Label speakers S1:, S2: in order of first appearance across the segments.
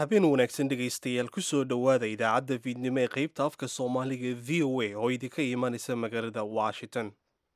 S1: habeen wanaagsan dhegaystayaal kusoo dhowaada idaacadda fiidnimo ee qaybta afka soomaaliga v o a oo idinka imanaysa magaalada washington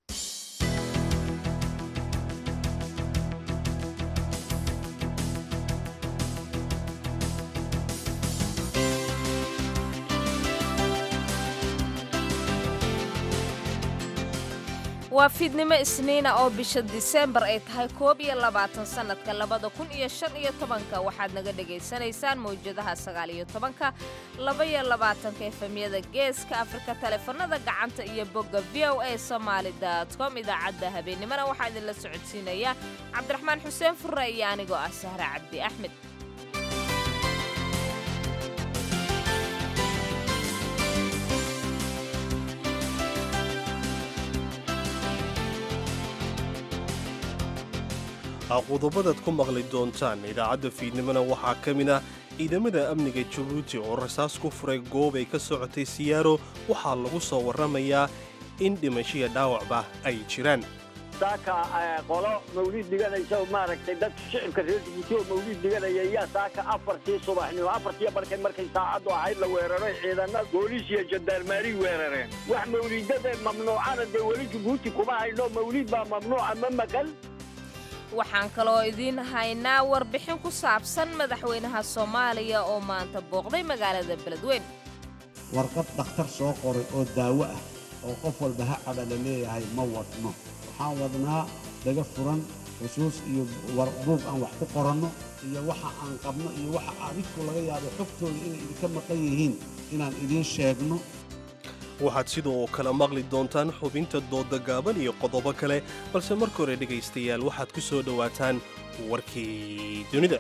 S2: waa fiidnimo isniina oo bisha diseembar ay tahay koob iyo labaatan sannadka labada kun iyo shan iyo tobanka waxaad naga dhegaysanaysaan mawjadaha sagaal iyo tobanka laba iyo labaatanka efemyada geeska afrika taleefanada gacanta iyo bogga v o a somaali com idaacadda habeennimona waxaa idinla socodsiinaya cabdiraxmaan xuseen furre iyo anigoo ah sahre cabdi axmed
S1: qodobadaad ku maqli doontaan idaacadda fiidnimona waxaa ka mid ah ciidamada amniga jabuuti oo rasaas ku furay goob ay ka socotay siyaaro waxaa lagu soo warramayaa in dhimashiya dhaawacba ay jiraan
S3: saaka qolo mawliid dhiganaysa maaragtay dadka shicibka reer jabuuti oo mawliid dhiganaya ayaa saaka afartii subaxnimo afartii barkay markay saacaddu ahayd la weeraray ciidana booliis iyo jandarmaari weerareen wax mawliidada mamnuucana dee weli jabuuti kuma haydho mawliid baa mamnuuca ma maqal
S2: waxaan kaloo idiin haynaa warbixin ku saabsan madaxweynaha soomaaliya oo maanta booqday magaalada beledweyn
S4: warqad dhakhtar soo qoray oo daawo ah oo qof walba ha cadha la leeyahay ma wadno waxaan wadnaa dhaga furan xusuus iyo buug aan wax ku qoranno iyo waxa aan qabno iyo waxa adinku laga yaabo xogtooda inay idinka maqan yihiin inaan idiin sheegno
S1: waxaad sidoo kale maqli doontaan xubinta dooda gaaban iyo qodobo kale balse marka hore dhegaystayaal waxaad ku soo dhowaataan warkii dunida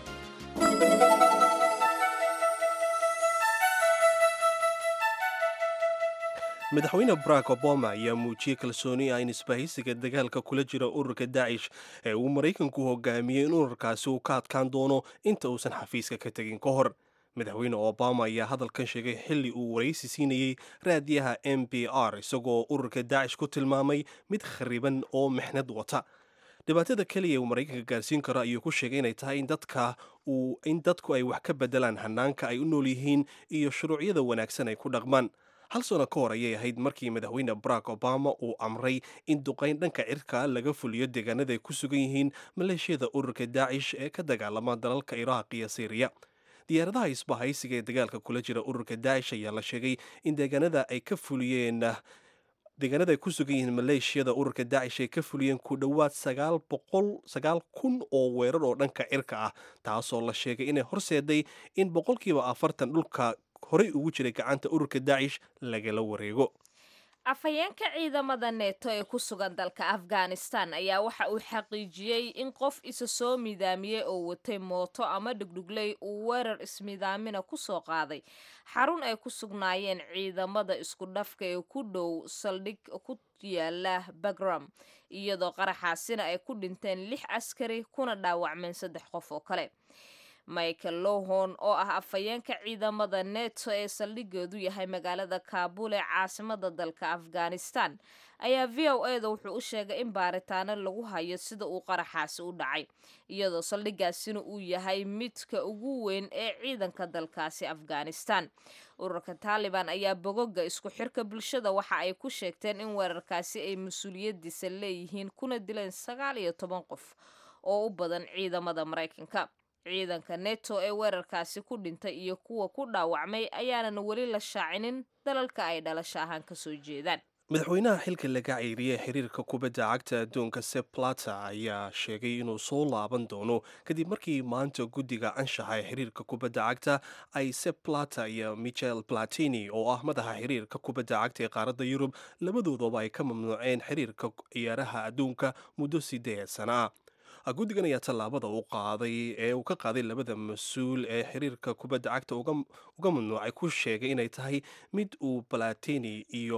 S1: madaxweyne barack obama ayaa muujiyey kalsooni ah in isbahaysiga dagaalka kula jira ururka daacish ee uu maraykanku hogaamiyey in ururkaasi uu ka adkaan doono inta uusan xafiiska ka tegin ka hor madaxweyne obama ayaa hadalkan sheegay xilli uu waraysi siinayey raadiyaha m b r isagoo ururka daacish ku tilmaamay mid khariban oo mixnad wata dhibaatada keliya uu maraykanka gaarsiin karo ayuu ku sheegay inay tahay in dadka in dadku ay wax ka bedelaan hanaanka ay u nool yihiin iyo shuruucyada wanaagsan ay ku dhaqmaan hal sano ka hor ayay ahayd markii madaxweyne barack obama uu amray in duqayn dhanka cirka laga fuliyo deegaanada ay ku sugan yihiin maleeshiyada ururka daacish ee ka dagaalama dalalka iraaq iyo syriya diyaaradaha isbahaysiga ee dagaalka kula jira ururka daacish ayaa la sheegay in deegaanada ay ka fuliyeen deegaanada ay ku sugan yihiin maleeshiyada ururka daacish ay ka fuliyeen ku dhowaad sagaal boqol sagaal kun oo weerar oo dhanka cirka ah taasoo la sheegay inay horseeday in boqolkiiba afartan dhulka horey ugu jiray gacanta ururka daacish lagala wareego
S2: afhayeenka ciidamada neeto ee ku sugan dalka afghanistan ayaa waxa uu xaqiijiyey in qof isa soo midaamiyey oo watay mooto ama dhugdhugley uu weerar ismidaamina ku soo qaaday xarun ay ku sugnaayeen ciidamada isku dhafka ee ku dhow saldhig ku yaala bagram iyadoo qaraxaasina ay ku dhinteen lix askari kuna dhaawacmeen saddex qof oo kale michael lohon oo ah afhayeenka ciidamada neto ee saldhigeedu yahay magaalada kaabul ee caasimada dalka afghanistan ayaa v o e da wuxuu u sheegay in baaritaano lagu hayo sida uu qaraxaasi u dhacay iyadoo saldhigaasina uu yahay midka ugu weyn ee ciidanka dalkaasi afghanistan ururka taaliban ayaa bogoga isku xirka bulshada waxa ay ku sheegteen in weerarkaasi ay mas-uuliyadiisa leeyihiin kuna dileen sagaal iyo toban qof oo u badan ciidamada maraykanka ciidanka neto ee weerarkaasi ku dhintay iyo kuwa ku dhaawacmay ayaanan weli la shaacinin dalalka ay dhalasho ahaan ka soo jeedaan
S1: madaxweynaha xilka laga ceyriyey xiriirka kubadda cagta adduunka sep plata ayaa sheegay inuu soo laaban doono kadib markii maanta guddiga anshaxa ee xiriirka kubadda cagta ay sep plata iyo michel platini oo ah madaxa xiriirka kubadda cagta ee qaaradda yurub labadoodaba ay ka mamnuuceen xiriirka ciyaaraha adduunka muddo sideed sana ah guddigan ayaa tallaabada u qaaday ee uu ka qaaday labada mas-uul ee xiriirka kubadda cagta uga mamnuucay ku sheegay inay tahay mid uu balatini iyo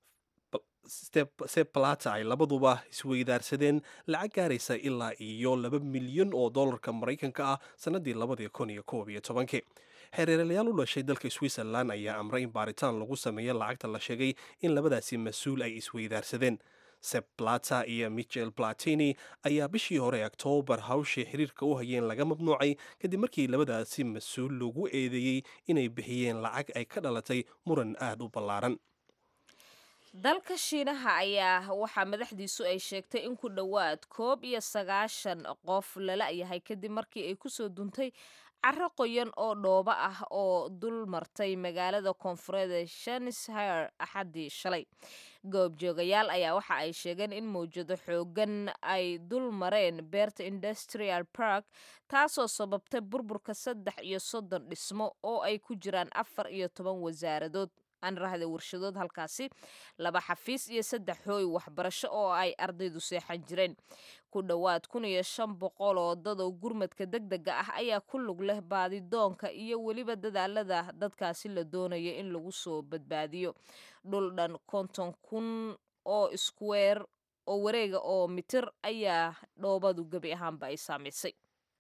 S1: seplata ay labaduba isweydaarsadeen lacag gaaraysa ilaa iyo laba milyan oo dollarka maraykanka ah sannadii labadii kun iyo koob iyo tobankii xereeralayaal u dhashay dalka switzerland ayaa amray in baaritaan lagu sameeyo lacagta la sheegay in labadaasi mas-uul ay isweydaarsadeen seb plata iyo michel platini ayaa bishii hore oktoobar hawshii xiriirka u hayeen laga mamnuucay kadib markii labadaasi mas-uul lagu eedeeyey inay bixiyeen lacag ay ka dhalatay muran aad u ballaaran
S2: dalka shiinaha ayaa waxaa madaxdiisu ay sheegtay in ku dhowaad koob iyo sagaashan qof lala yahay kadib markii ay kusoo duntay caro qoyan oo dhoobo ah oo dul martay magaalada koonfureed ee shanishire axaddii shalay goobjoogayaal ayaa waxa ay sheegeen in mawjado xoogan ay dul mareen beerta industrial park taasoo sababtay burburka saddex iyo soddon dhismo oo ay ku jiraan afar iyo toban wasaaradood aan rahda warshadood halkaasi laba xafiis iyo saddex hooy waxbarasho oo ay ardaydu seexan jireen ku dhowaad kun iyo shan boqol oo dad oo gurmadka deg dega ah ayaa ku lug leh baadidoonka iyo weliba dadaalada dadkaasi la doonaya in lagu soo badbaadiyo dhul dhan konton kun oo iskuweer oo wareega oo mitir ayaa dhoobadu gebi ahaanba ay saamaysay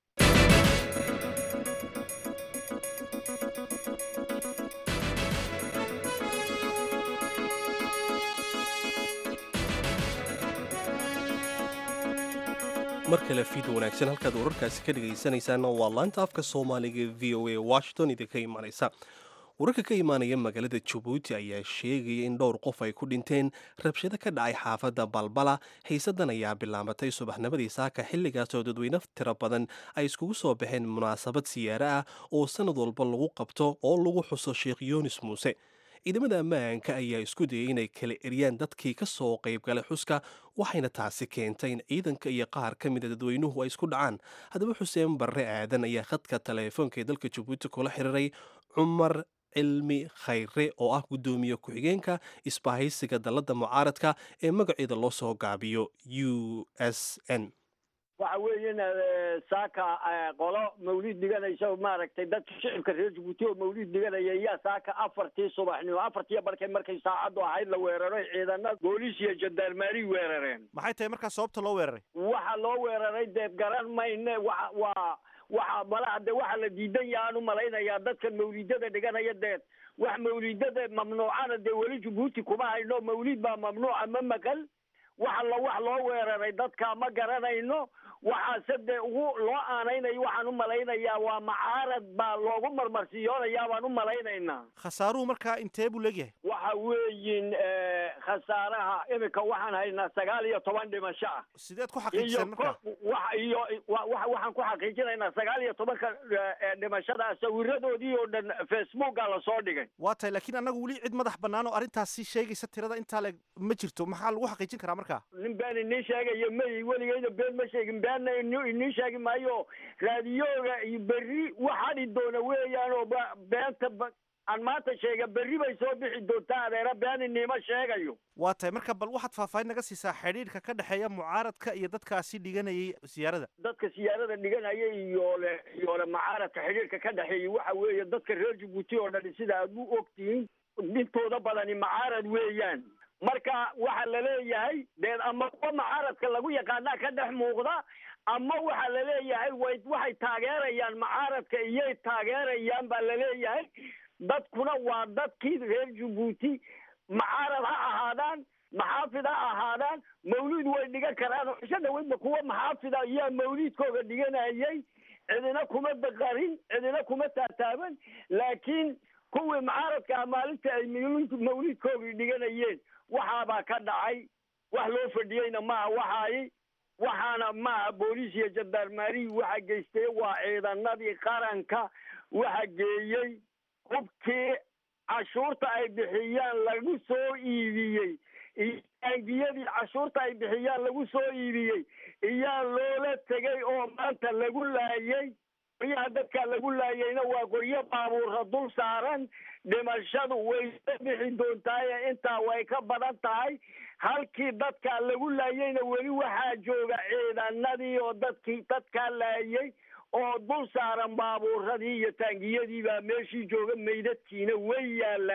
S1: mar kale fiida wanaagsan halkaad wararkaasi ka dhegaysanaysaana waa laanta afka soomaaliga v o a washington idinka imaanaysa wararka ka imaanaya magaalada jabuuti ayaa sheegaya in dhowr qof ay ku dhinteen rabshado ka dhacay xaafadda balbala xiisadan ayaa bilaabatay subaxnimadii saaka xilligaasoo dadweyne tiro badan ay iskugu soo baxeen munaasabad siyaare ah oo sanad walba lagu qabto oo lagu xuso sheekh yunis muuse ciidamada ammaanka ayaa isku dayay inay kala eryaan dadkii ka soo qaybgalay xuska waxayna taasi keentay in ciidanka iyo qaar ka mida dadweynuhu ay isku dhacaan haddaba xuseen barre aadan ayaa khadka taleefoonka ee dalka jabuuti kula xiriiray cumar cilmi khayre oo ah guddoomiye ku-xigeenka isbahaysiga dalladda mucaaradka ee magaceeda loo soo gaabiyo u s n
S3: waxa weeye saaka qolo mawlid dhiganaysa maaragtay dadka shicibka reer jabuuti oo mawlid dhiganaya yaa saaka afartii subaxnimo afartiiyo barkay markay saacaddu ahayd la weeraray ciidana booliis iyo jandarmaari weerareen
S5: maxay tahay markaa sababta loo weeraray
S3: waxa loo weeraray dee garan mayne wa waa waxa malaha de waxa la diidan yaha aan u malaynayaa dadkan mawlidada dhiganaya dee wax mawlidada mamnuucana dee weli jabuuti kuma hayno mawlid baa mamnuuca ma maqal waxa la wax loo weeraray dadka ma garanayno waxaase dee ugu loo aanaynayo waxaan u malaynayaa waa macaarad baa loogu marmarsiyoonayaa baan u malaynaynaa
S5: khasaaruhu markaa intee buu leegyahay
S3: waxa weeyin khasaaraha imika waxaan haynaa sagaal iyo toban dhimasho ah
S5: sideed ku
S3: iyo
S5: xaqiijiseen markaa
S3: wa iyo wa- wa- waxaan ku xaqiijinaynaa sagaal iyo tobanka eh, dhimashada sawiradoodii oo dhan facebooka lasoo dhigay
S5: waa tahay laakiin annagu weli cid madax bannaan oo arrintaasi sheegaysa tirada intaa leeg ma jirto maxaa lagu xaqiijin karaa markaa
S3: nin been inii sheegayo may weligeyna been ma sheegin beenna ini- inii sheegi maayo raadiyooga iyo berri waxadhi doona weeyaan oo ba- beenta ba- aan maanta sheega berri bay soo bixi doontaa adeera been iniima sheegayo
S5: waa tahay marka bal waxaad faahfaahin naga siisaa xidhiidhka ka dhexeeya mucaaradka iyo dadkaasi dhiganayay siyaarada
S3: dadka siyaarada dhiganaya iyo le iyo le macaaradka xidhiirka ka dhexeeyay waxa weeye dadka reer jabuuti oo dhan sida aad u ogtihiin intooda badani macaarad weeyaan marka waxa la leeyahay dee ama kuwa macaaradka lagu yaqaanaa ka dhex muuqda ama waxa la leeyahay way waxay taageerayaan macaaradka iyay taageerayaan baa la leeyahay dadkuna waa dadkii reer jabuuti macaarad ha ahaadaan maxaafid ha ahaadaan mawlid way dhigan karaan oo cisho dhaweydba kuwa maxaafida ayaa mawlidkooga dhiganayay cidina kuma daqarin cidina kuma taataaban laakiin kuwii macaaradka ah maalinta ay mawlid- mawlidkoogii dhiganayeen waxaabaa ka dhacay wax loo fadhiyeyna maaha waxaay waxaana maaha booliis iyo jandarmaarihi waxa geystay waa ciidanadii qaranka waxa geeyey hubkii cashuurta ay bixiyaan lagu soo iibiyey iyo taangiyadii cashuurta ay bixiyaan lagu soo iibiyey iyaa loola tegay oo maanta lagu laayay qoryaha dadka lagu laayayna waa qoryo baabuurra dul saaran dhimashadu way ka bixi doontaaye intaa way ka badan tahay halkii dadka lagu laayayna weli waxaa jooga ciidanadii oo dadkii dadkaa laayay oo dul saaran baabuuradii iyo taangiyadii baa meeshii jooga meydadkiina way yaalaan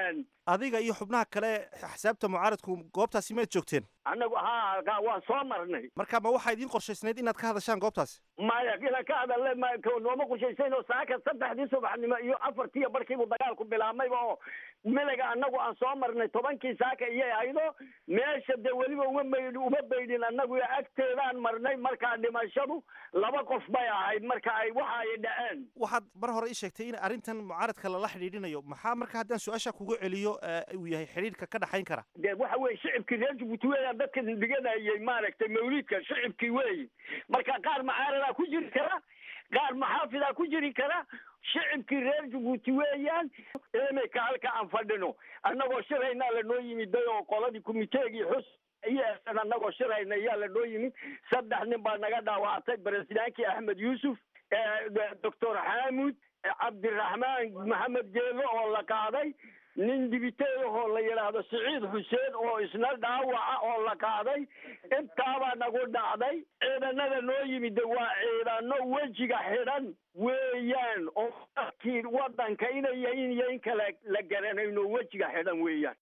S5: adiga iyo xubnaha kale axsaabta mucaaradku goobtaasi maad joogteen
S3: annagu haa ka- waan soo marnay
S5: marka ma waxaa idiin qorshaysnayd inaad ka hadashaan goobtaasi
S3: maya inaan ka hadalne ma ka- nooma qushaysayn oo saaka saddexdii subaxnimo iyo afartiiyo barkiibu dagaalku bilaabmayba oo miliga annagu aan soo marnay tobankii saaka iyay ahaydo meesha dee weliba uma maydh uma baydhin annagu agteedaan marnay markaa dhimashadu laba qof bay ahayd marka ay waxa ay dhaceen
S5: waxaad mar hore ii sheegtay in arrintan mucaaradka lala xidhiidhinayo maxaa marka haddaan su-aasha kugu celiyo eh, uu yahay xidhiidhka ka dhaxayn kara
S3: dee waxa weye shicibkii reer jabuuti weeyaan dadka dhiganayay maaragtay mawlidka shicibkii weeyi marka qaar macaaradaa ku jiri kara qaar maxaafidaa ku jiri kara shicibkii reer jabuuti weeyaan imika halka aan fadhino annagoo shiraynaa lanoo yimiday oo qoladii kumiteegii xus iyosan annagoo shirayna ayaa lanoo yimid saddex nin baa naga dhaawactay baresidaankii axmed yuusuf doctor xaamud cabdiraxmaan maxamed geelo oo la qaaday nin dibiteedahoo la yidhaahdo siciid xuseen oo isna dhaawaca oo la qaaday intaabaa nagu dhacday ciidanada noo yimid waa ciidano wejiga xidhan weeyaan oo dadkii wadanka inay yahin iyo in kale la garanayno wejiga xidhan weeyaan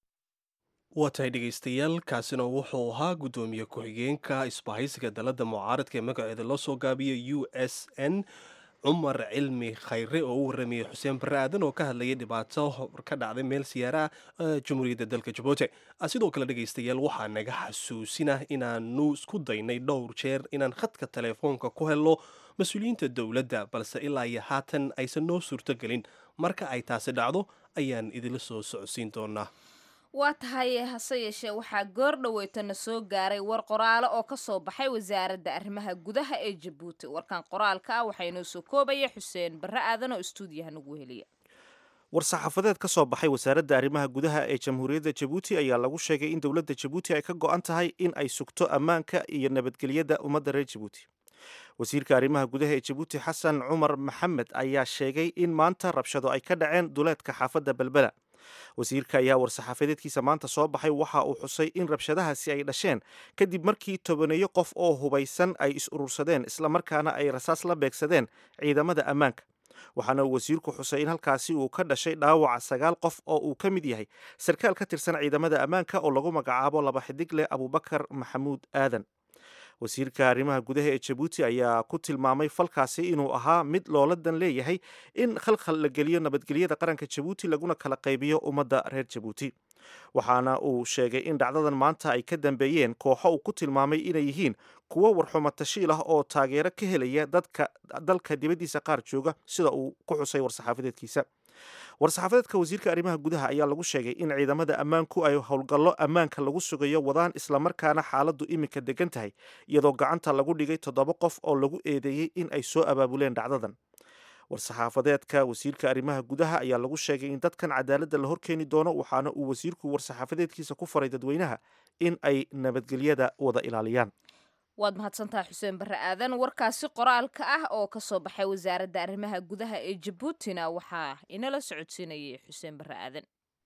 S1: waa tahay dhegaystayaal kaasina wuxuu ahaa guddoomiye ku-xigeenka isbahaysiga dalladda mucaaradka ee magaceeda loo soo gaabiyay u s n cumar cilmi khayre oo u waramayay xuseen barre aadan oo ka hadlayay dhibaato ka dhacday meel siyaara ah jamhuuriyadda dalka jabuuti sidoo kale dhegaystayaal waxaa naga xasuusina inaanu isku daynay dhowr jeer inaan khadka teleefoonka ku helno mas-uuliyiinta dowladda balse ilaa iyo haatan aysan noo suurtogelin marka ay taasi dhacdo ayaan idinla soo socodsiin doonaa
S2: waa tahay hase yeeshee waxaa goor dhoweytana soo gaaray war qoraalo oo ka soo baxay wasaaradda arrimaha gudaha ee jabuuti warkan qoraalka ah waxaa inoo soo koobaya xuseen barre aadan oo istuudiyaha nagu heliya
S5: war-saxaafadeed ka soo baxay wasaaradda arrimaha gudaha ee jamhuuriyadda jabuuti ayaa lagu sheegay in dowladda jabuuti ay ka go-an tahay in ay sugto ammaanka iyo nabadgelyada ummadda reer jabuuti wasiirka arrimaha gudaha ee jabuuti xasan cumar maxamed ayaa sheegay in maanta rabshado ay ka dhaceen duleedka xaafadda belbela wasiirka ayaa war-saxaafadeedkiisa maanta soo baxay waxa uu xusay in rabshadahaasi ay dhasheen kadib markii tobaneeyo qof oo hubaysan ay is urursadeen islamarkaana ay rasaas la beegsadeen ciidamada ammaanka waxaana uu wasiirku xusay in halkaasi uu ka dhashay dhaawaca sagaal qof oo uu ka mid yahay sarkaal ka tirsan ciidamada ammaanka oo lagu magacaabo laba xidigle abubakar maxamuud aadan wasiirka arrimaha gudaha ee jabuuti ayaa ku tilmaamay falkaasi inuu ahaa mid loola dan leeyahay in khalkhal la geliyo nabadgelyada qaranka jabuuti laguna kala qaybiyo ummadda reer jabuuti waxaana uu sheegay in dhacdadan maanta ay ka dambeeyeen kooxo uu ku tilmaamay inay yihiin kuwo warxumo tashiil ah oo taageero ka helaya dadka dalka dibaddiisa qaar jooga sida uu ku xusay war-saxaafadeedkiisa war-saxaafadeedka wasiirka arrimaha gudaha ayaa lagu sheegay in ciidamada ammaanku ay howlgallo ammaanka lagu sugayo wadaan islamarkaana xaaladdu iminka degan tahay iyadoo gacanta lagu dhigay toddoba qof oo lagu eedeeyey in ay soo abaabuleen dhacdadan war-saxaafadeedka wasiirka arrimaha gudaha ayaa lagu sheegay in dadkan cadaaladda la horkeeni doono waxaana uu wasiirku war-saxaafadeedkiisa ku faray dadweynaha in ay nabadgelyada wada ilaaliyaan
S2: waad mahadsantaha xuseen barre aadan warkaasi qoraalka ah oo ka soo baxay wasaaradda arrimaha gudaha ee jabuutina waxaa inala socodsiinayay xuseen barre aadan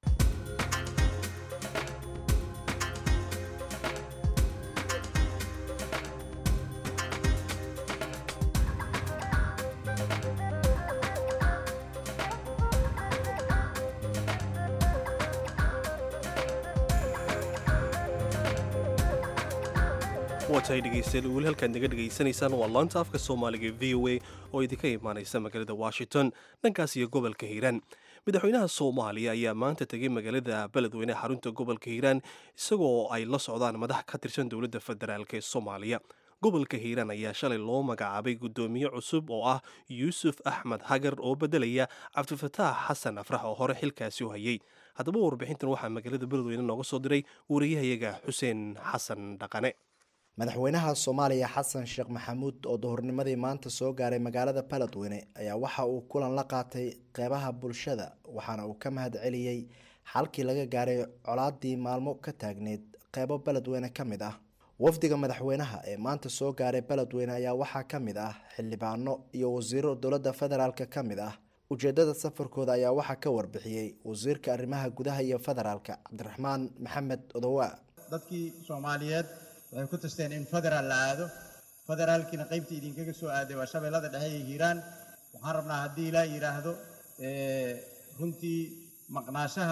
S1: waa tahay dhegaystayaal weli halkaad naga dhegaysanaysaan waa laanta afka soomaaliga v o a oo idinka imaanaysa magaalada washington dhankaas iyo gobolka hiiraan madaxweynaha soomaaliya ayaa maanta tegay magaalada beledweyne xarunta gobolka hiiraan isagoo ay la socdaan madax ka tirsan dowladda federaalk ee soomaaliya gobolka hiiraan ayaa shalay loo magacaabay guddoomiye cusub oo ah yuusuf axmed hagar oo bedelaya cabdifataax xasan afrax oo hore xilkaasi u hayay haddaba warbixintan waxaa magaalada beledweyne nooga soo diray wariyahayaga xuseen xasan dhaqane
S6: madaxweynaha soomaaliya xasan sheekh maxamuud oo duhurnimadii maanta soo gaaray magaalada beledweyne ayaa waxa uu kulan la qaatay qeybaha bulshada waxaana uu ka mahad celiyey xalkii laga gaaray colaadii maalmo ka taagneyd qeybo beledweyne ka mid ah wafdiga madaxweynaha ee maanta soo gaaray beledweyne ayaa waxaa ka mid ah xildhibaano iyo wasiiro dowladda federaalk ka mid ah ujeedada safarkooda ayaa waxaa ka warbixiyey wasiirka arrimaha gudaha iyo federaalka cabdiraxmaan maxamed odowa
S7: dadkii soomaaliyeed waxay ku tasteen in federaal la aado federaalkiina qaybtii idinkaga soo aaday waa shabeellada dhexe iyo hiiraan waxaan rabnaa haddii ilaa yidhaahdo runtii maqnaashaha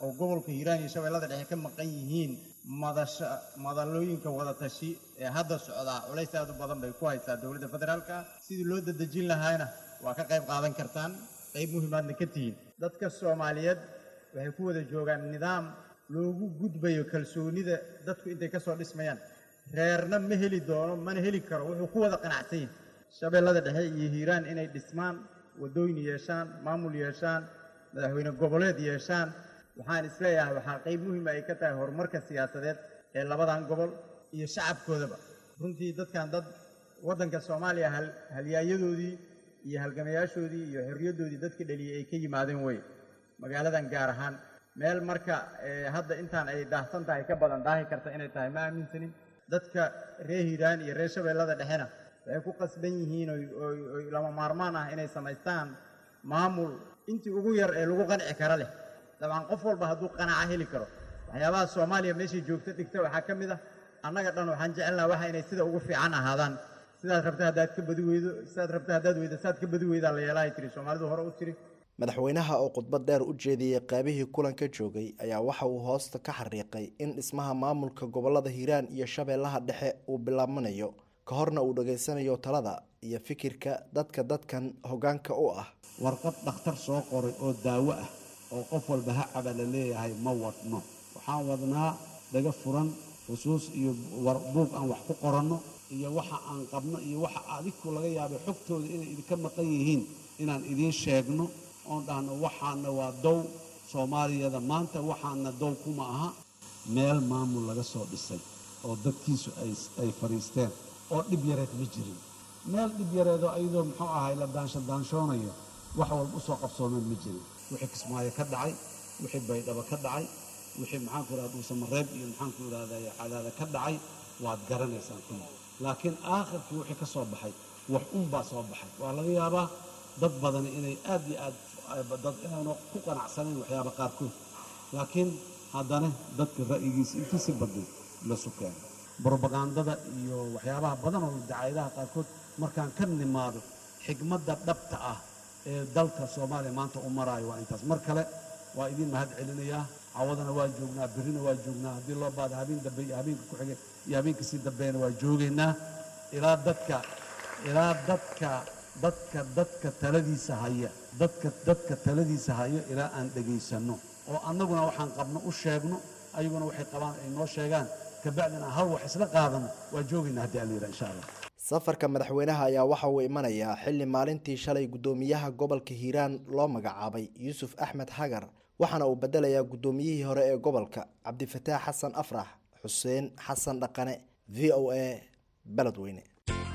S7: oo gobolka hiiraan iyo shabeellada dhexe ka maqan yihiin madasha madalooyinka wadatashi ee hadda socdaa culays aad u badan bay ku haysaa dowladda federaalka sidii loo dadejin lahaayna waa ka qayb qaadan kartaan qayb muhiimaadna ka tihiin dadka soomaaliyeed waxay ku wada joogaan nidaam loogu gudbayo kalsoonida dadku intay ka soo dhismayaan reerna ma heli doono mana heli karo wuxuu ku wada qanacsan yahay shabeellada dhexe iyo hiiraan inay dhismaan waddooyin yeeshaan maamul yeeshaan madaxweyne goboleed yeeshaan waxaan isleeyahay waxaa qayb muhiima ay ka tahay horumarka siyaasadeed ee labadan gobol iyo shacabkoodaba runtii dadkan dad waddanka soomaaliya hal halyaayadoodii iyo halgamayaashoodii iyo xorriyaddoodii dadka dheliyey ay ka yimaadeen wey magaaladan gaar ahaan meel marka hadda intaan ay daahsan tahay ka badan daahi karta inay tahay ma aaminsanin dadka reer hiiraan iyo reer shabeellada dhexena waxay ku qasban yihiin oy lama maarmaan ah inay samaystaan maamul intii ugu yar ee lagu qanci kara leh dabcan qof walba hadduu qanaca heli karo waxyaabaha soomaaliya meeshay joogto dhigta waxaa ka mid ah annaga dhan waxaan jecelnaha waxa inay sida ugu fiican ahaadaan sidaad rabta haddaad ka badi weydo sidaad rabta haddaad weydo saad ka badi weydaa la yeelahay tiri soomaalidu hore u tiri
S6: madaxweynaha oo khudbad dheer u jeediyey qaybihii kulanka joogay ayaa waxa uu hoosta ka xariiqay in dhismaha maamulka gobolada hiiraan iyo shabeellaha dhexe uu bilaabanayo ka horna uu dhageysanayo talada iyo fikirka dadka dadkan hoggaanka u ah
S4: warqad dhakhtar soo qoray oo daawo ah oo qof walba ha caba la leeyahay ma wadno waxaan wadnaa dhaga furan xusuus iyo buug aan wax ku qoranno iyo waxa aan qabno iyo waxa adiku laga yaabay xogtooda inay idinka maqan yihiin inaan idiin sheegno oon dhahno waxaana waa dow soomaaliyada maanta waxaana dow kuma aha meel maamul laga soo dhisay oo dadkiisu ay fadhiisteen oo dhib yareed ma jirin meel dhib yareedoo ayadoo muxuu ahay la daanshodaanshoonaya wax walba usoo qabsoomeen ma jirin wixii kismaayo ka dhacay wixii baydhabo ka dhacay wixii maxaanku idhahda dhuusamareeb iyo maxaanku idhahday cadaada ka dhacay waad garanaysaan kuma laakiin aakhirkii wixii ka soo baxay wax unbaa soo baxay waa laga yaabaa dad badani inay aad iyo aad dad inaanu ku qanacsanayn waxyaaba qaarkood laakiin haddana dadka ra'yigiisa intiisi badnay lasu keeno brobagandada iyo waxyaabaha badan oo dacaayadaha qaarkood markaan ka nimaado xigmadda dhabta ah ee dalka soomaaliya maanta u maraayo waa intaas mar kale waa idiin mahad celinayaa cawadana waa joognaa berrina waa joognaa haddii loo baado habeen dambe iyo habeenka ku xigay iyo habeenka sii dambeena waa joogaynaa ilaa dadka ilaa dadka dadka dadka taladiisa haya dadka dadka taladiisa hayo ilaa aan dhegaysanno oo annaguna waxaan qabno u sheegno ayaguna waxay qabaan ay noo sheegaan kabacdina hal wax isla qaadano waa joogaynaa haddii alla yidhaha insha allah
S6: safarka madaxweynaha ayaa waxa uu imanayaa xilli maalintii shalay guddoomiyaha gobolka hiiraan loo magacaabay yuusuf axmed xagar waxaana uu bedelayaa guddoomiyihii hore ee gobolka cabdifataax xasan afrax xuseen xasan dhaqane v o a beledweyne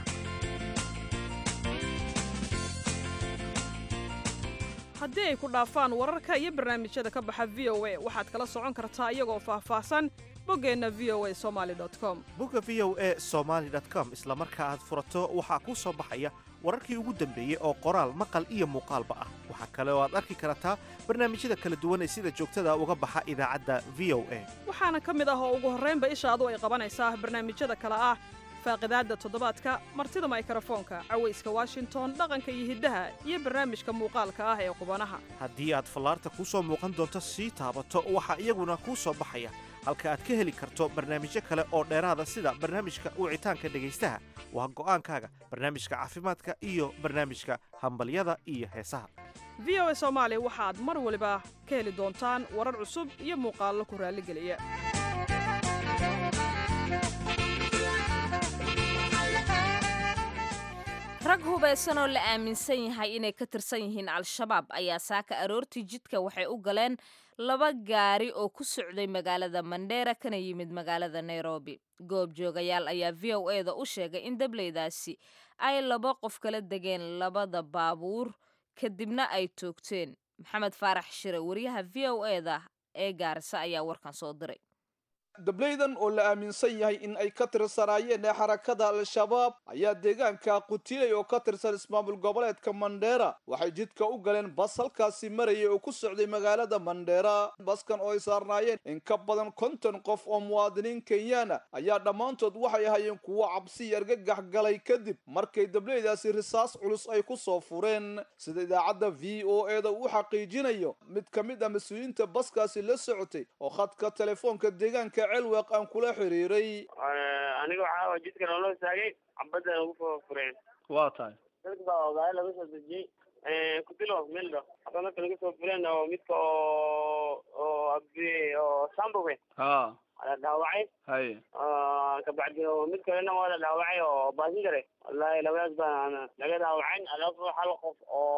S8: haddii ay ku dhaafaan wararka iyo barnaamijyada ka baxa v o a waxaad kala socon kartaa iyagoo faahfaahsan boggeenna v o a somaali com
S5: bogga v o a somaali com isla marka aad furato waxaa kuu soo baxaya wararkii ugu dambeeyey oo qoraal maqal iyo muuqaalba ah waxaa kale oo aad arki kartaa barnaamijyada kala duwan ee sida joogtada uga baxa idaacadda v o a
S8: waxaana ka mid ah oo ugu horraynba ishaadu ay qabanaysaa barnaamijyada kale ah faaqidaadda toddobaadka martida maykrofoonka cawayska washington dhaqanka iyo hiddaha iyo barnaamijka muuqaalka ah ee qubanaha
S5: haddii aad fallaarta kuu soo muuqan doonto sii taabato waxaa iyaguna kuu soo baxaya halka aad ka heli karto barnaamijyo kale oo dheeraada sida barnaamijka wicitaanka dhegaystaha waa go'aankaaga barnaamijka caafimaadka iyo barnaamijka hambalyada iyo heesaha
S8: v o a soomaali waxaad mar waliba ka heli doontaan warar cusub iyo muuqaallo ku raalligeliya
S2: rag hubaysan oo la aaminsan yahay inay ka tirsan yihiin al-shabaab ayaa saaka aroortii jidka waxay u galeen laba gaari oo ku socday magaalada mandheera kana yimid magaalada nairobi goob joogayaal ayaa v o e da u sheegay in dableydaasi ay laba qof kala degeen labada baabuur kadibna ay toogteen maxamed faarax shire wariyaha v o e da ee gaarisa ayaa warkan soo diray
S9: dableydan oo la aaminsan yahay in ay ka tirsanaayeen ee xarakada al-shabaab ayaa deegaanka qutiley oo ka tirsan ismaamul goboleedka mandheera waxay jidka u galeen bas halkaasi marayay oo ku socday magaalada mandheera baskan oo ay saarnaayeen in ka badan konton qof oo muwaadiniin kenyaana ayaa dhammaantood waxay ahaayeen kuwo cabsi argagax galay kadib markay dableydaasi risaas culus ay ku soo fureen sida idaacadda v o e da uu xaqiijinayo mid ka mid ah mas-uuliyiinta baskaasi la socotay oo khadka telefoonka deegaanka celweeq aan kula xiriiray
S10: aniga waxaa jidka noola istaagay cabadda lagu soo fureen
S9: waa tahay
S10: dadka baa ogaaya laga soo dejiyey kudilo mildho hada marka laga soo fureen oo midka oo oo abi oo sambowe
S9: ha
S10: la dhaawacay
S9: haye
S10: kabacdi mid kalena waa la dhaawacay oo baasingare wallahi labadaas baa laga dhaawacayn alaafo hal qof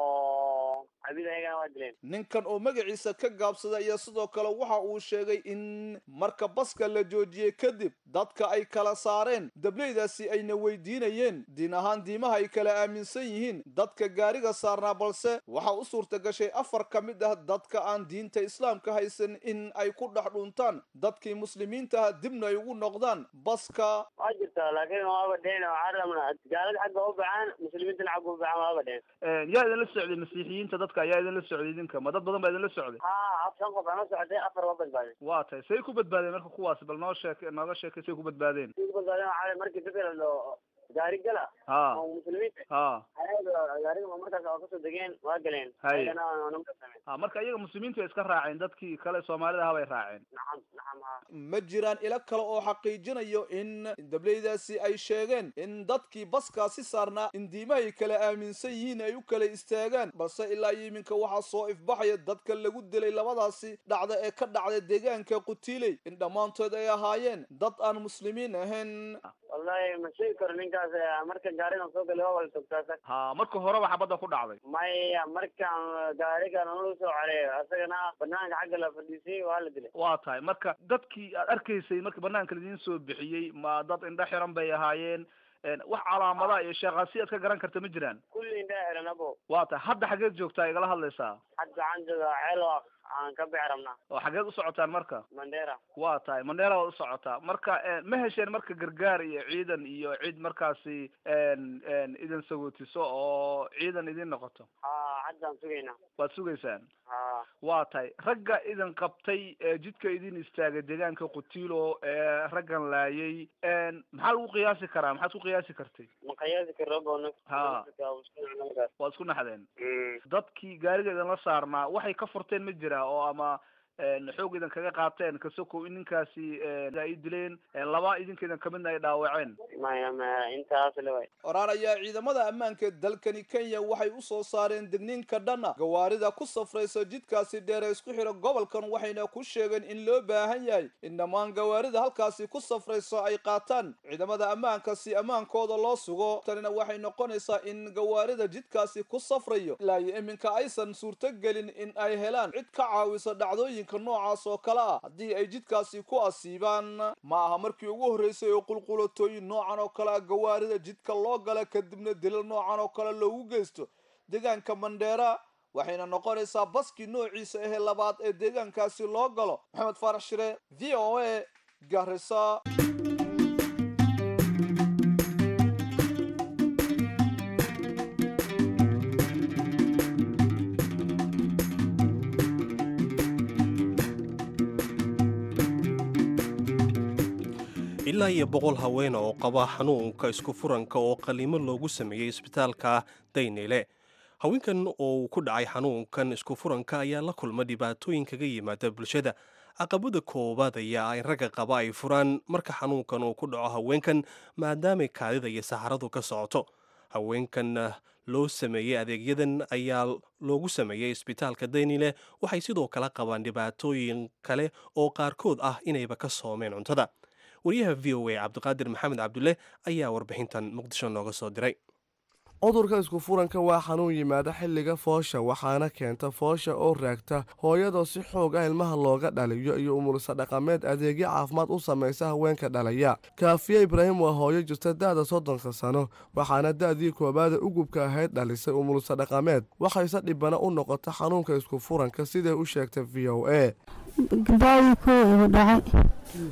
S10: oo cabid ayagana waa dileen
S9: ninkan oo magaciisa ka gaabsada ayaa sidoo kale waxa uu sheegay in marka baska la joojiyey kadib dadka ay kala saareen dableydaasi ayna weydiinayeen diin ahaan diimaha ay kala aaminsan yihiin dadka gaariga saarnaa balse waxa u suurta gashay afar ka mid ah dadka aan diinta islaamka haysan in ay ku dhex dhuntaan dadkii muslimiintaha dibna ay ugu noqdaan baska
S10: waa jirta laakiin waaba dheen waxaa rabnaa gaalada xagga u baxaan muslimiintana xagga u baxaan waaba dheen
S9: yaa idinla socday masiixiyiinta dadka ayaa idinla socday idinka ma dad badan baa idinla socday
S10: ha shan qof aan la socday afar waa badbaadeen
S9: waa tahay say ku badbaadeen marka kuwaasi bal noo sheek nooga sheekay say ku badbaadeen
S10: ku badbaadeen waxaa markii dadka la gaari gala
S9: ha
S10: oo muslimiinta
S9: ha
S10: gaariga markaas oo kasoo degeen waa galeen
S9: Hay.
S10: ayagana namka sameen
S9: ha marka iyaga muslimiintu ay iska raaceen dadkii kale soomaalida ahaa bay raaceen
S10: nacam nacam ha
S9: ma jiraan ilo kale oo xaqiijinayo in dableydaasi ay sheegeen in dadkii baskaasi saarnaa in diimahay kala aaminsan yihiin ay u kala istaagaan balse ilaa iyo iminka waxaa soo ifbaxaya dadka lagu dilay labadaasi dhacda ee ka dhacday deegaanka qutiiley in dhammaantood ay ahaayeen dad aan muslimiin ahayn
S10: wallahi ma sheegi karo ninkaas eh, marka gaarigan soo galay waa wala togtaasa
S9: ha marka horeba xabadda ku dhacday
S10: maya markaan gaarigan nalagu soo careeyo asagana banaanka xagga la fadhiisay waa la dilay
S9: waa tahay marka dadkii aad arkaysay marka banaanka laidiin soo bixiyey ma dad indho xiran bay ahaayeen een, wax calaamadaha iyo sheekhaasi aad ka garan karta ma jiraan
S10: kulli indhaa xiran abo
S9: waa tahay hadda xageed joogtaa igala hadlaysaa
S10: hadda waxaan joogaa ceelwaq aan ka bixi rabnaa
S9: oo xageed u socotaan marka
S10: mandera
S9: waa tahay mandheera waad u socotaa marka een, ma hesheen marka gargaar iyo ciidan iyo cid markaasi een, een, idin sagootiso oo ciidan idin noqoto
S10: ha haddaan sugaynaa
S9: waad sugaysaan
S10: ha
S9: waa tahay ragga idin qabtay ee jidka idin istaagay deegaanka qutiilo ee raggan laayay een, maxaa lagu qiyaasi karaa maxaad ku qiyaasi kartay
S10: ma qiyaasi karo boona
S9: Ha. waad isku naxdeen dadkii gaariga idinla saarnaa waxay ka furteen ma jira oo ama een, xoog idin kaga qaateen kasokow in ninkaasi een, ay dileen een, laba idinka idin kamidna ay dhaawaceen
S10: maya maya intaas leway
S9: oraan ayaa ciidamada ammaanka ee dalkani kenya waxay u soo saareen digniinka dhanna gawaarida ku safraysa jidkaasi dheer ee isku xidha gobolkan waxayna ku sheegeen in loo baahan yahay in dhammaan gawaarida halkaasi ku safraysa ay qaataan ciidamada ammaanka si ammaankooda loo sugo tanina waxay noqonaysaa in gawaarida jidkaasi ku safrayo ilaa iyo iminka aysan suurtogelin in ay helaan cid ka caawisa dhacdooyinka noocaas oo kale ah haddii ay jidkaasi ku asiibaan ma aha markii ugu horreysay oo qulqulatooyin noocan oo kale ah gawaarida jidka loo gala kadibna dilal noocan oo kale loogu geysto deegaanka mandheera waxayna noqonaysaa baskii noociisa ahee labaad ee deegaankaasi loo galo maxamed faarax shire v o a garisa
S1: ilaa iyo boqol haween oo qaba xanuunka isku furanka oo qaliimo loogu sameeyey isbitaalka daynile haweenkan oo uu ku dhacay xanuunkan isku furanka ayaa la kulma dhibaatooyin kaga yimaada bulshada caqabada koowaad ayaa in ragga qaba ay furaan marka xanuunkan uu ku dhaco haweenkan maadaamay kaadida iyo saxaradu ka socoto haweenkan loo sameeyey adeegyadan ayaa loogu sameeyey isbitaalka daynile waxay sidoo kale qabaan dhibaatooyin kale oo qaarkood ah inayba ka soomeen cuntada wariyaha v o a cabdiqaadir maxamed cabdulle ayaa warbixintan muqdisho nooga soo diray
S11: cudurka isku furanka waa xanuun yimaada xilliga foosha waxaana keenta foosha oo raagta hooyadoo si xoog ah ilmaha looga dhaliyo iyo umulisa dhaqameed adeegyo caafimaad u samaysa haweenka dhalaya kaafiye ibraahim waa hooyo jirta da'da soddonka sano waxaana da'dii koobaada ugubka ahayd dhalisay umulisa dhaqameed waxayse dhibana u noqota xanuunka isku furanka siday u sheegtay v o a
S12: gabaawi koo igu dhacay